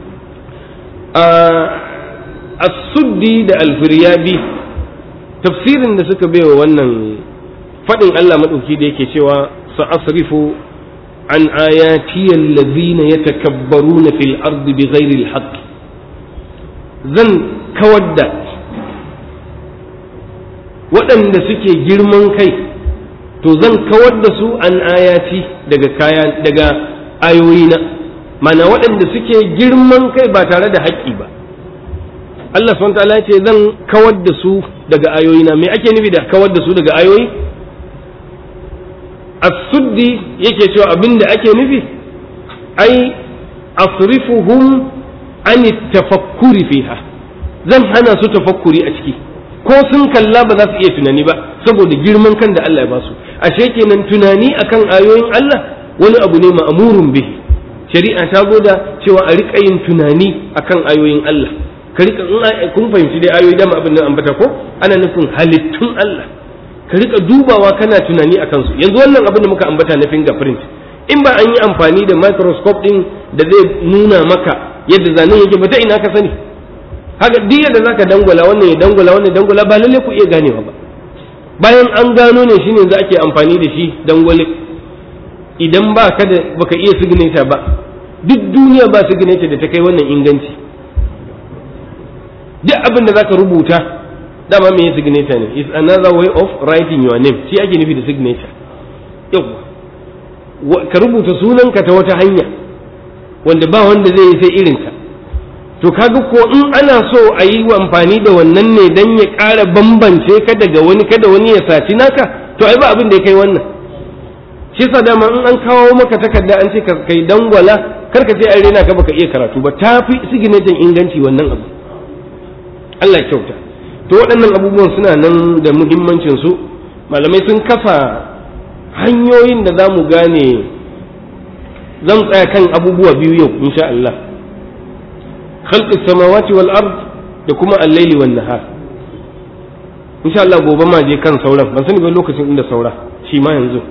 Speaker 2: a suddi da alfiryabi tafsirin da suka baiwa wannan faɗin Allah maɗauki da yake cewa sa'asrifu an ayati allazina yatakabbaruna fil ardi bighairi alhaq zan kawar da waɗanda suke girman kai to zan kawar da su an ayati daga kaya daga ayoyina mana waɗanda suke girman kai ba tare da haƙƙi ba Allah subhanahu ta'ala ce zan kawar da su daga ayoyina me ake nufi da kawar da su daga ayoyi as-suddi yake cewa abin da ake nufi ai asrifuhum an tafakkuri fiha zan hana su tafakkuri a ciki ko sun kalla ba za su iya tunani ba saboda girman kan da Allah ya ba su ashe kenan tunani akan ayoyin Allah wani abu ne ma'amurun bihi shari'a ta zo da cewa a riƙa yin tunani akan ayoyin Allah ka riƙa in kun fahimci dai ayoyi dama abin nan ambata ko ana nufin halittun Allah ka riƙa dubawa kana tunani akan su yanzu wannan abin da muka ambata na fingerprint in ba an yi amfani da microscope din da zai nuna maka yadda zanen yake ba ta ina ka sani haka duk yadda zaka dangwala wannan ya dangwala wannan ya dangwala ba lalle ku iya ganewa ba bayan an gano ne shine za ake amfani da shi dangwale idan ba ka da baka iya signature ba duk duniya ba signature da ta kai wannan inganci duk abin da zaka rubuta dama me signature ne is another way of writing your name shi ake nufi da signature yawa ka rubuta sunanka ta wata hanya wanda ba wanda zai yi sai irinka to kaga ko in ana so a yi amfani da wannan ne dan ya ƙara bambance ka daga wani kada wani ya saci naka to ai ba abin da ya kai wannan shi yasa dama in an kawo maka takarda an ce ka kai dangwala kar ka ce ai rena ka baka iya karatu ba tafi signature inganci wannan abu Allah ya kyauta to waɗannan abubuwan suna nan da muhimmancin su malamai sun kafa hanyoyin da za mu gane zan tsaya kan abubuwa biyu yau insha Allah khalqis samawati wal ard da kuma al-laili wan nahar insha Allah gobe ma je kan sauran ban sani ba lokacin inda saura shi ma yanzu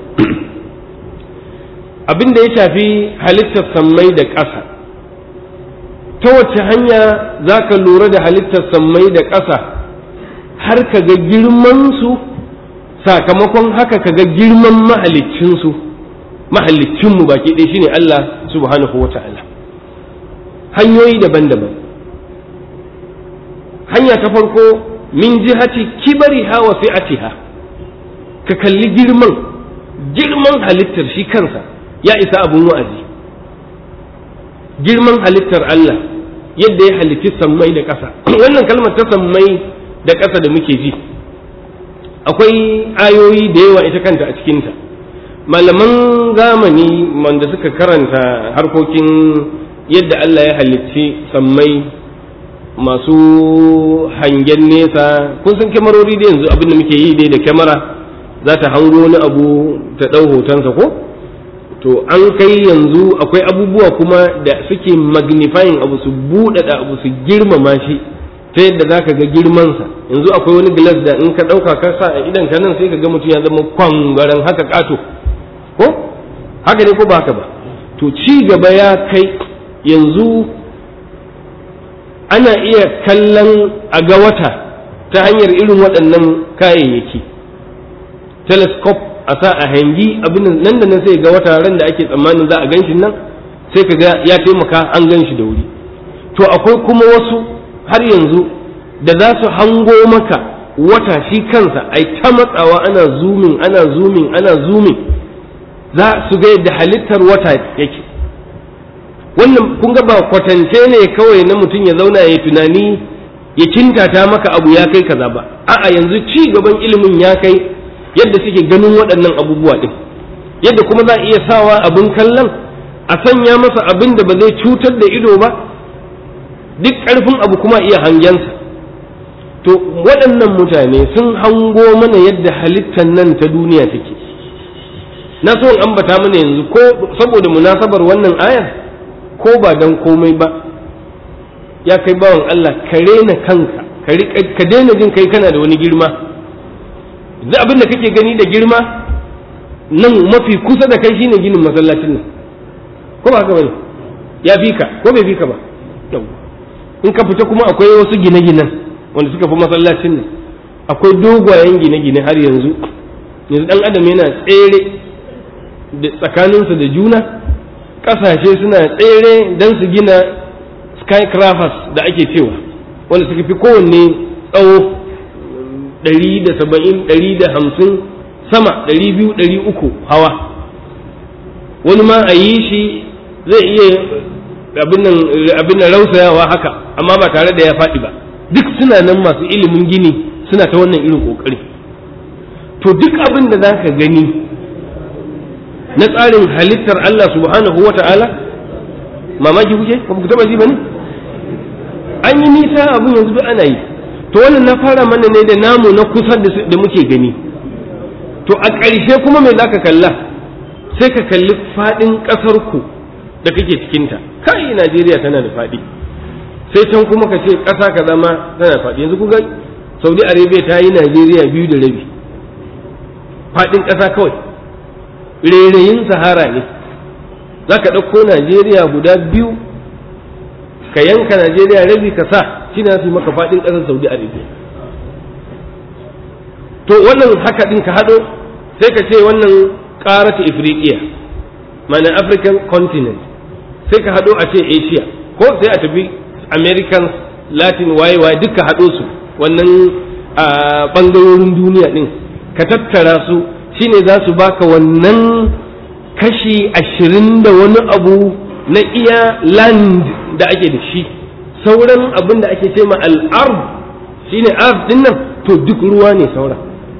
Speaker 2: abin da ya shafi halittar sammai da ƙasa ta wace hanya za ka lura da halittar sammai da ƙasa har ka ga girmansu sakamakon haka ka ga girman mahaliccinsu mahaliccinmu baki ɗaya shine Allah subhanahu wa ta'ala hanyoyi daban-daban hanya ta farko min jihati kibariha wa fi'atiha ka kalli girman girman halittar shi kansa ya isa abun wa'azi girman halittar Allah yadda ya halitti sammai da ƙasa wannan kalmar ta sammai da ƙasa da muke ji akwai ayoyi da yawa ita kanta a cikinta malaman zamani wanda suka karanta harkokin yadda Allah ya halicci sammai masu hangen nesa kun san kyamarori da yanzu abin da muke yi dai da kyamara za ta hango wani abu ta ɗau hotonsa ko to an kai yanzu akwai abubuwa kuma da suke magnifying abu su buɗaɗa abu su girmama shi ta yadda za ka ga girmansa yanzu akwai wani gilas da in ka ɗauka ka sa a idan ka nan sai ka ga mutum ya zama kwangaren haka ƙato ko haka ne ko ba haka ba to ci gaba ya kai yanzu ana iya kallon a ga wata ta hanyar irin waɗannan kayayyaki telescope a sa a hangi abin nan da nan sai ga wata ran da ake tsammanin za a gan shi nan sai ka ga ya taimaka an gan shi da wuri to akwai kuma wasu har yanzu da za su hango maka wata shi kansa ai ta matsawa ana zumin ana zumin ana zumin za su ga yadda halittar wata yake wannan kun ga ba kwatance ne kawai na mutum ya zauna ya tunani ya kintata maka abu ya kai kaza ba a'a yanzu ci gaban ilimin ya kai yadda suke ganin waɗannan abubuwa ɗin yadda kuma za a iya sawa abin kallon a sanya masa abin da ba zai cutar da ido ba duk ƙarfin abu kuma iya hangensa to waɗannan mutane sun hango mana yadda halittar nan ta duniya take na so in ambata mana yanzu ko saboda munasabar wannan ayar ko ba dan komai ba ya kai bawan Allah ka rena kanka ka daina jin kai kana da wani girma yanzu abin da kake gani da girma nan mafi kusa da kai shine ginin masallacin nan ko ba haka bane ya fi ka ko bai fi ka ba in ka fita kuma akwai wasu gine-ginen wanda suka fi masallacin nan akwai dogayen gine-gine har yanzu yanzu dan adam yana tsere da tsakaninsa da juna ƙasashe suna tsere don su gina skycrafers da ake cewa wanda suka fi kowanne tsawo ɗari da saba'in ɗari da hamsin sama ɗari biyu ɗari uku hawa wani ma a yi shi zai iya abin nan rausayawa haka amma ba tare da ya faɗi ba duk suna nan masu ilimin gini suna ta wannan irin ƙoƙari to duk abin da za ka gani na tsarin halittar Allah subhanahu wa ta'ala mamaki kuke ba ku taɓa ji ba ne an yi nisa abin yanzu duk ana yi to wannan na fara mana ne da namu na kusa da muke gani to a ƙarshe kuma me za ka kalla sai ka kalli faɗin ƙasar ku da kake cikinta kai Najeriya tana da faɗi sai can kuma ka ce ƙasa ka zama tana faɗi yanzu kuga Saudi Arabia ta yi Najeriya biyu da rabi faɗin ƙasa kawai rairayin sahara ne za ka ɗauko Najeriya guda biyu ka yanka Najeriya rabi ka sa shi na fi maka faɗin ƙasar Saudi Arabia to wannan haka ɗin ka haɗo sai ka ce wannan ƙarata Ifriqiya mana African continent sai ka haɗo a ce Asia ko sai a tafi Americans Latin wayewa duka haɗo su wannan ɓangarorin duniya ɗin ka tattara su shine za su baka wannan kashi ashirin da wani abu na iya land da ake da shi sauran abin da ake ce ma al'ard shine ard din nan to duk ruwa ne saura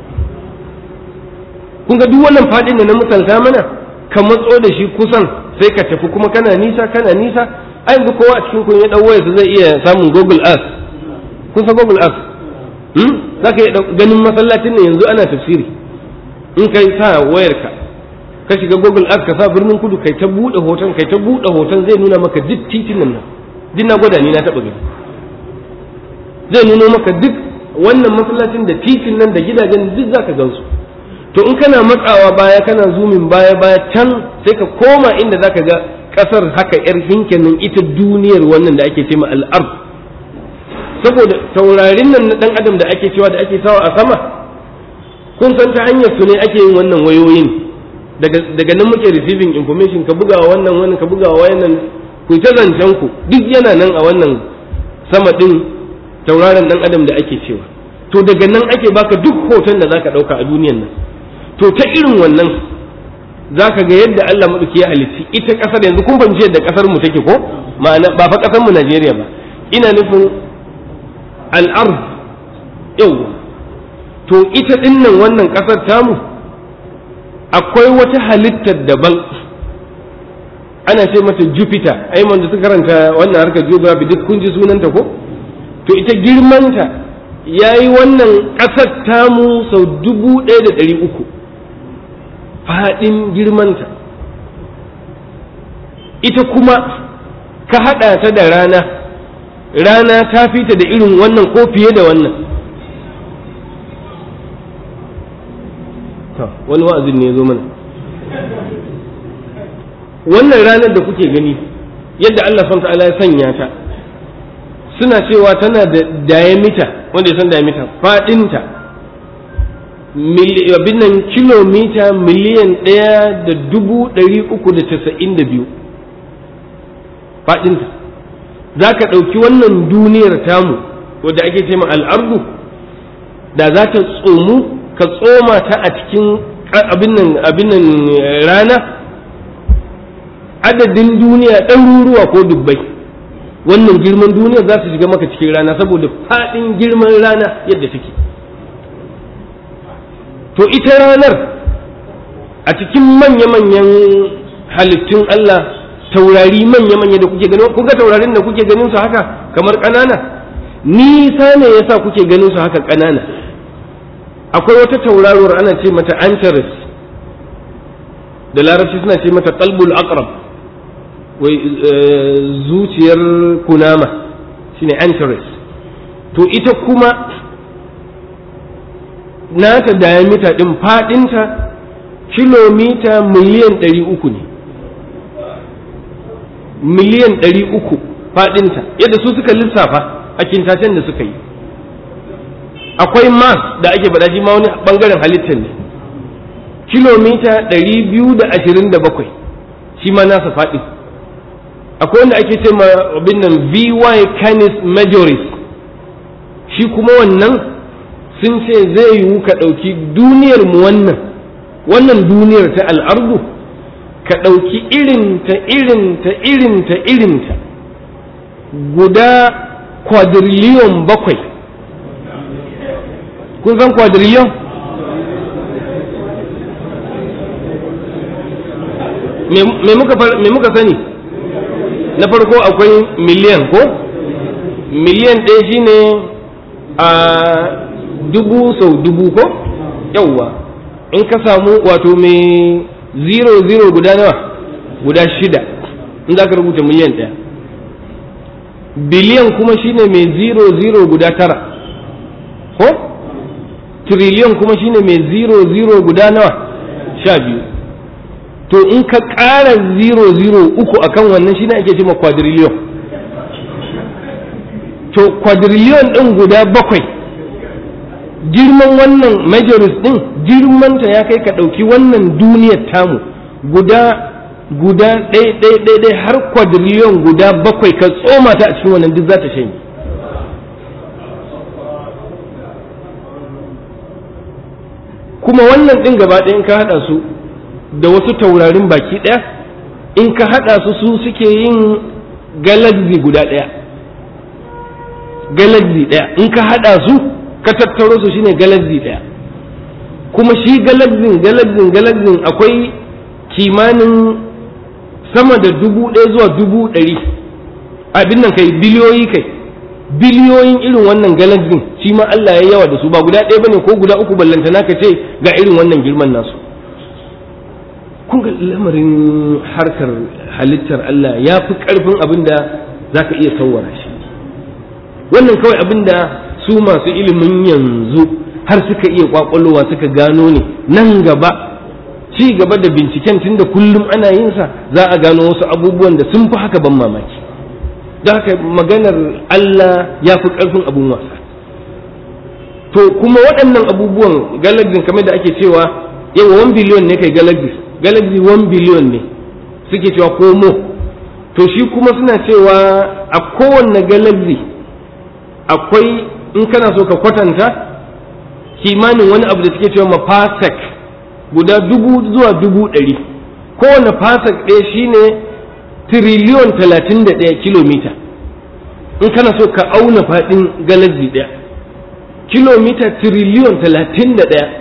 Speaker 2: kun ga duk wannan faɗin da na misalta mana ka matso da shi kusan sai ka tafi kuma kana nisa kana nisa a yanzu kowa a cikin kun ya ɗau wayarsa zai iya samun google earth kun san google earth za ka iya ganin masallacin ne yanzu ana tafsiri in kai sa wayarka ka shiga google earth ka sa birnin kudu kai ta buɗe hoton kai ta buɗe hoton zai nuna maka duk titunan nan duk na gwada ni na taɓa gani zai nuna maka duk wannan masallacin da titin nan da gidajen duk za ka gansu to in kana matsawa baya kana zumin baya baya can sai ka koma inda za ka ga ƙasar haka yar hinken nan ita duniyar wannan da ake cema al'ard saboda taurarin nan na ɗan adam da ake cewa da ake sawa a sama kun san ta hanyar su ne ake yin wannan wayoyin daga nan muke receiving information ka bugawa wannan wannan ka bugawa wannan ku ta zancen ku duk yana nan a wannan sama din tauraron dan adam da ake cewa to daga nan ake baka duk hoton da zaka dauka a duniyan nan to ta irin wannan zaka ga yadda Allah madauki ya halitti ita kasar yanzu kun fahimci yadda kasar mu take ko ma'ana ba fa kasar mu Najeriya ba ina nufin al-ard yau to ita dinnan wannan kasar tamu akwai wata halittar daban ana ce mata jupiter ai da suka karanta wannan harkar geography duk kun ji sunanta ko to ita girmanta ya yi wannan ƙasar tamu sau dubu ɗaya da ɗari uku faɗin girmanta ita kuma ka haɗa ta da rana rana ta fita da irin wannan ko fiye da wannan wani wa'azin ne ya zo mana wannan ranar da kuke gani yadda Allah SWT ya sanya ta suna cewa tana da diameter wanda ya san diameter faɗinta abin nan kilomita miliyan ɗaya da dubu ɗari uku da casa'in da biyu faɗinta za ka ɗauki wannan duniyar tamu wadda ake ce al'ardu da za ta tsomu ka tsoma ta a cikin abin nan rana adadin duniya ɗaruruwa ko dubbai wannan girman duniya za su shiga maka cikin rana saboda faɗin girman rana yadda take to ita ranar a cikin manya-manyan halittun Allah taurari manya-manya da kuke ganin kuka taurarin da kuke ganin su haka kamar ƙanana nisa ne yasa kuke ganin su haka ƙanana akwai wata tauraruwar ana ce mata antares da larabci suna ce mata qalbul aqrab wai zuciyar kunama shine antares to ita kuma nata diameter din fadinta kilomita miliyan ɗari uku ne miliyan ɗari uku fadinta yadda su suka lissafa a kintacen da suka yi akwai mars da ake faɗa shi ma wani ɓangaren halittar ne kilomita ɗari biyu da ashirin da bakwai shi ma nasa faɗi akwai wanda ake ce ma abin nan vy canis majoris shi kuma wannan sun ce zai yiwu ka ɗauki duniyar mu wannan wannan duniyar ta al'ardu ka ɗauki irinta irinta irinta irinta guda quadrillion bakwai kun san quadrillion me muka sani na farko akwai miliyan ko miliyan ɗaya shine a dubu sau dubu ko yauwa in ka samu wato mai zero zero guda nawa guda shida in za ka rubuta miliyan ɗaya biliyan kuma shine mai zero zero guda tara ko triliyan kuma shine mai zero zero guda nawa sha biyu to in ka ƙara zero zero uku akan wannan shine ake cewa quadrillion to quadrillion ɗin guda bakwai girman wannan majoris ɗin girmanta ya kai ka ɗauki wannan duniyar tamu guda guda ɗaya ɗaya ɗaya ɗaya har quadrillion guda bakwai ka tsoma ta a cikin wannan duk za ta shanye kuma wannan ɗin gaba ɗaya in ka haɗa su da wasu taurarin baki ɗaya in ka haɗa su su suke yin galaxy guda ɗaya galaxy ɗaya in ka haɗa su ka tattaro su shine galaxy ɗaya kuma shi galaxy galaxy galaxy akwai kimanin sama da dubu ɗaya zuwa dubu ɗari abin nan kai biliyoyi kai biliyoyin irin wannan galaxy shi ma Allah ya yawa da su ba guda ɗaya bane ko guda uku ballantana ka ce ga irin wannan girman nasu kun ga lamarin harkar halittar Allah ya fi ƙarfin abin da za ka iya sauwara shi wannan kawai abin da su masu ilimin yanzu har suka iya kwakwalowa suka gano ne nan gaba ci gaba da binciken tun da kullum ana yin sa za a gano wasu abubuwan da sun fi haka ban mamaki da haka maganar Allah ya fi ƙarfin abun wasa to kuma waɗannan abubuwan galaxy kamar da ake cewa yawa 1 biliyon ne kai galaxy galaxy 1 biliyon ne suke cewa komo to shi kuma suna cewa a kowanne galaxy akwai in kana so ka kwatanta kimanin wani abu da suke cewa mafasek guda dubu zuwa dubu ɗari kowane fasek ɗaya shine tiriliyon talatin da ɗaya kilomita in kana so ka auna faɗin galaxy ɗaya kilomita tiriliyon talatin da ɗaya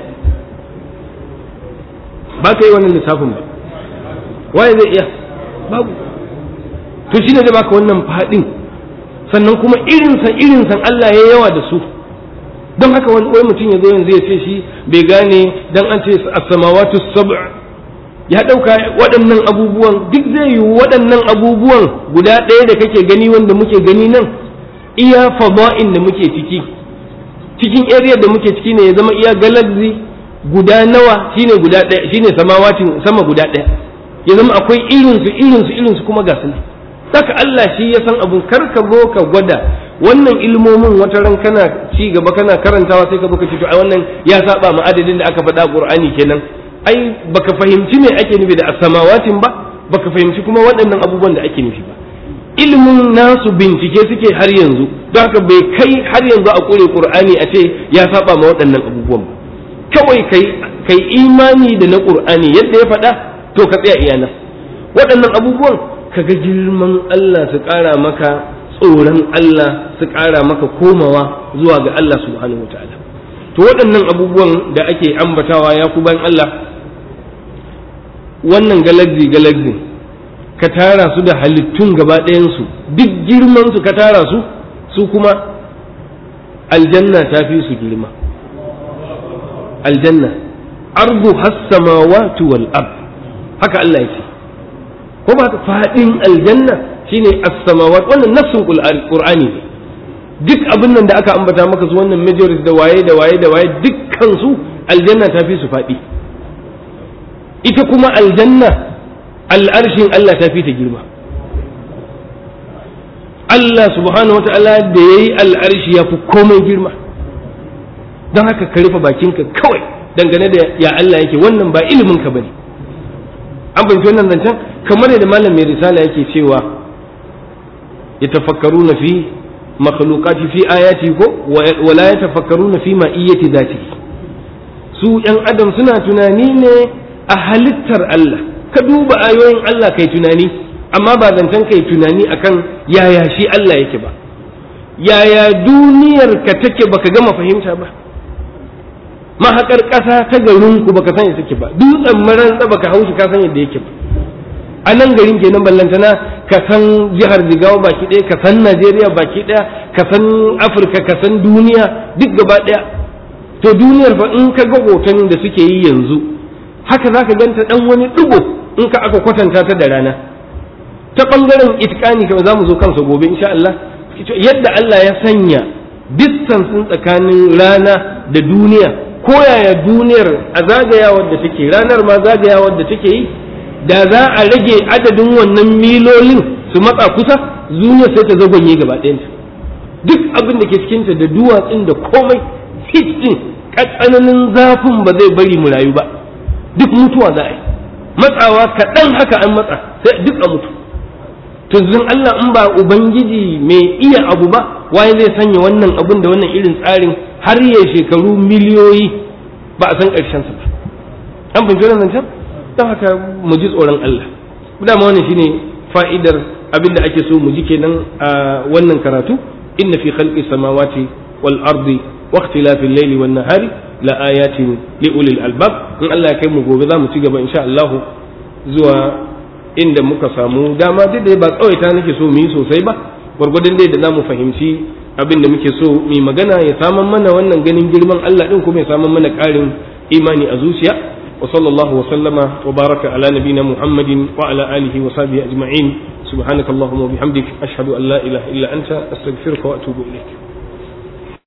Speaker 2: ba ka yi wannan lissafin ba waye zai iya babu to shi ne zai baka wannan faɗin sannan kuma irinsa irinsan Allah ya yawa da su don haka wani wai mutum ya zo yanzu ya ce shi bai gane dan an ce as-samawatu sab' ya ɗauka waɗannan abubuwan duk zai yi waɗannan abubuwan guda ɗaya da kake gani wanda muke gani nan iya fada'in da muke ciki cikin area da muke ciki ne ya zama iya galaxy guda nawa shine guda ɗaya shine samawatin sama guda ɗaya ya zama akwai irinsu irinsu irinsu kuma ga su ne saka Allah shi ya san abun kar ka zo ka gwada wannan ilmomin wata ran kana ci gaba kana karantawa sai ka baka ce to ai wannan ya saba ma adadin da aka faɗa Qur'ani kenan ai baka fahimci me ake nufi da as-samawatin ba baka fahimci kuma waɗannan abubuwan da ake nufi ba ilimin nasu bincike suke har yanzu don haka bai kai har yanzu a kure Qur'ani a ce ya saba ma waɗannan abubuwan ba kawai kai kai imani da na Qur'ani yadda ya faɗa to ka tsaya iyana waɗannan abubuwan kaga girman Allah su ƙara maka tsoron Allah su ƙara maka komawa zuwa ga Allah subhanahu wataala to waɗannan abubuwan da ake ambatawa ya ku bayan Allah wannan galaxy galaxy ka tara su da halittun gaba ɗayansu duk girman su ka tara su su kuma aljanna ta fi su girma aljanna ardu has-samawati wal ard haka Allah ya ce ko ba faɗin aljanna shine as-samawat wannan nassin qur'ani ne duk abin nan da aka ambata maka su wannan majority da waye da waye da waye dukkan su aljanna ta fi su faɗi ita kuma aljanna al'arshin Allah ta fi ta girma Allah subhanahu wa ta'ala da yayi al'arshi ya fi komai girma don haka ka rufe bakinka kawai dangane da ya Allah yake wannan ba ilimin ka bane an fahimci wannan zancen kamar yadda malam mai risala yake cewa ya tafakkaru na fi makhlukati fi ayati ko wala ya tafakkaru na fi ma'iyyati zati su yan adam suna tunani ne a halittar Allah ka duba ayoyin Allah kai tunani amma ba zancen kai tunani akan yaya shi Allah yake ba yaya duniyar ka take baka gama fahimta ba mahakar ƙasa ta garin ku baka san take ba dutsen maran baka haushi ka san yadda yake ba a nan garin kenan ballantana ka san jihar jigawa baki ɗaya ka san najeriya baki ɗaya ka san afirka ka san duniya duk gaba ɗaya to duniyar fa in ka ga hoton da suke yi yanzu haka za ka ganta ɗan wani ɗigo in ka aka kwatanta ta da rana ta ɓangaren itikani kawai za mu zo kansa gobe insha Allah yadda Allah ya sanya distance tsakanin rana da duniya ko yaya duniyar a zagayawar da take ranar ma zagayawar da take yi da za a rage adadin wannan milolin su matsa kusa duniya sai ta zagonye gaba ɗayanta duk abin da ke cikinta da duwatsun da komai hit din tsananin zafin ba zai bari mu rayu ba duk mutuwa za a yi matsawa kaɗan haka an matsa sai duk a mutu tuzun Allah in ba ubangiji mai iya abu ba waye zai sanya wannan abun da wannan irin tsarin har ya shekaru miliyoyi ba a san ƙarshensa ba an fahimci wannan zancen don haka mu ji tsoron Allah dama wannan shine fa'idar abin da ake so mu ji kenan a wannan karatu inna fi khalqi samawati wal ardi wa ikhtilafi al-layli wan nahari la ayatin li ulil albab in Allah ya kai mu gobe za mu ci gaba insha Allah zuwa inda muka samu dama duk da ba tsawaita nake so mu yi sosai ba gwargwadon dai da za mu fahimci abin da muke so mu magana ya saman mana wannan ganin girman Allah din kuma ya saman mana ƙarin imani a zuciya wa sallallahu wa sallama wa baraka ala nabina muhammadin wa ala alihi wa sahbihi ajma'in subhanakallahumma wa bihamdik ashhadu an la ilaha illa anta astaghfiruka wa atubu ilaik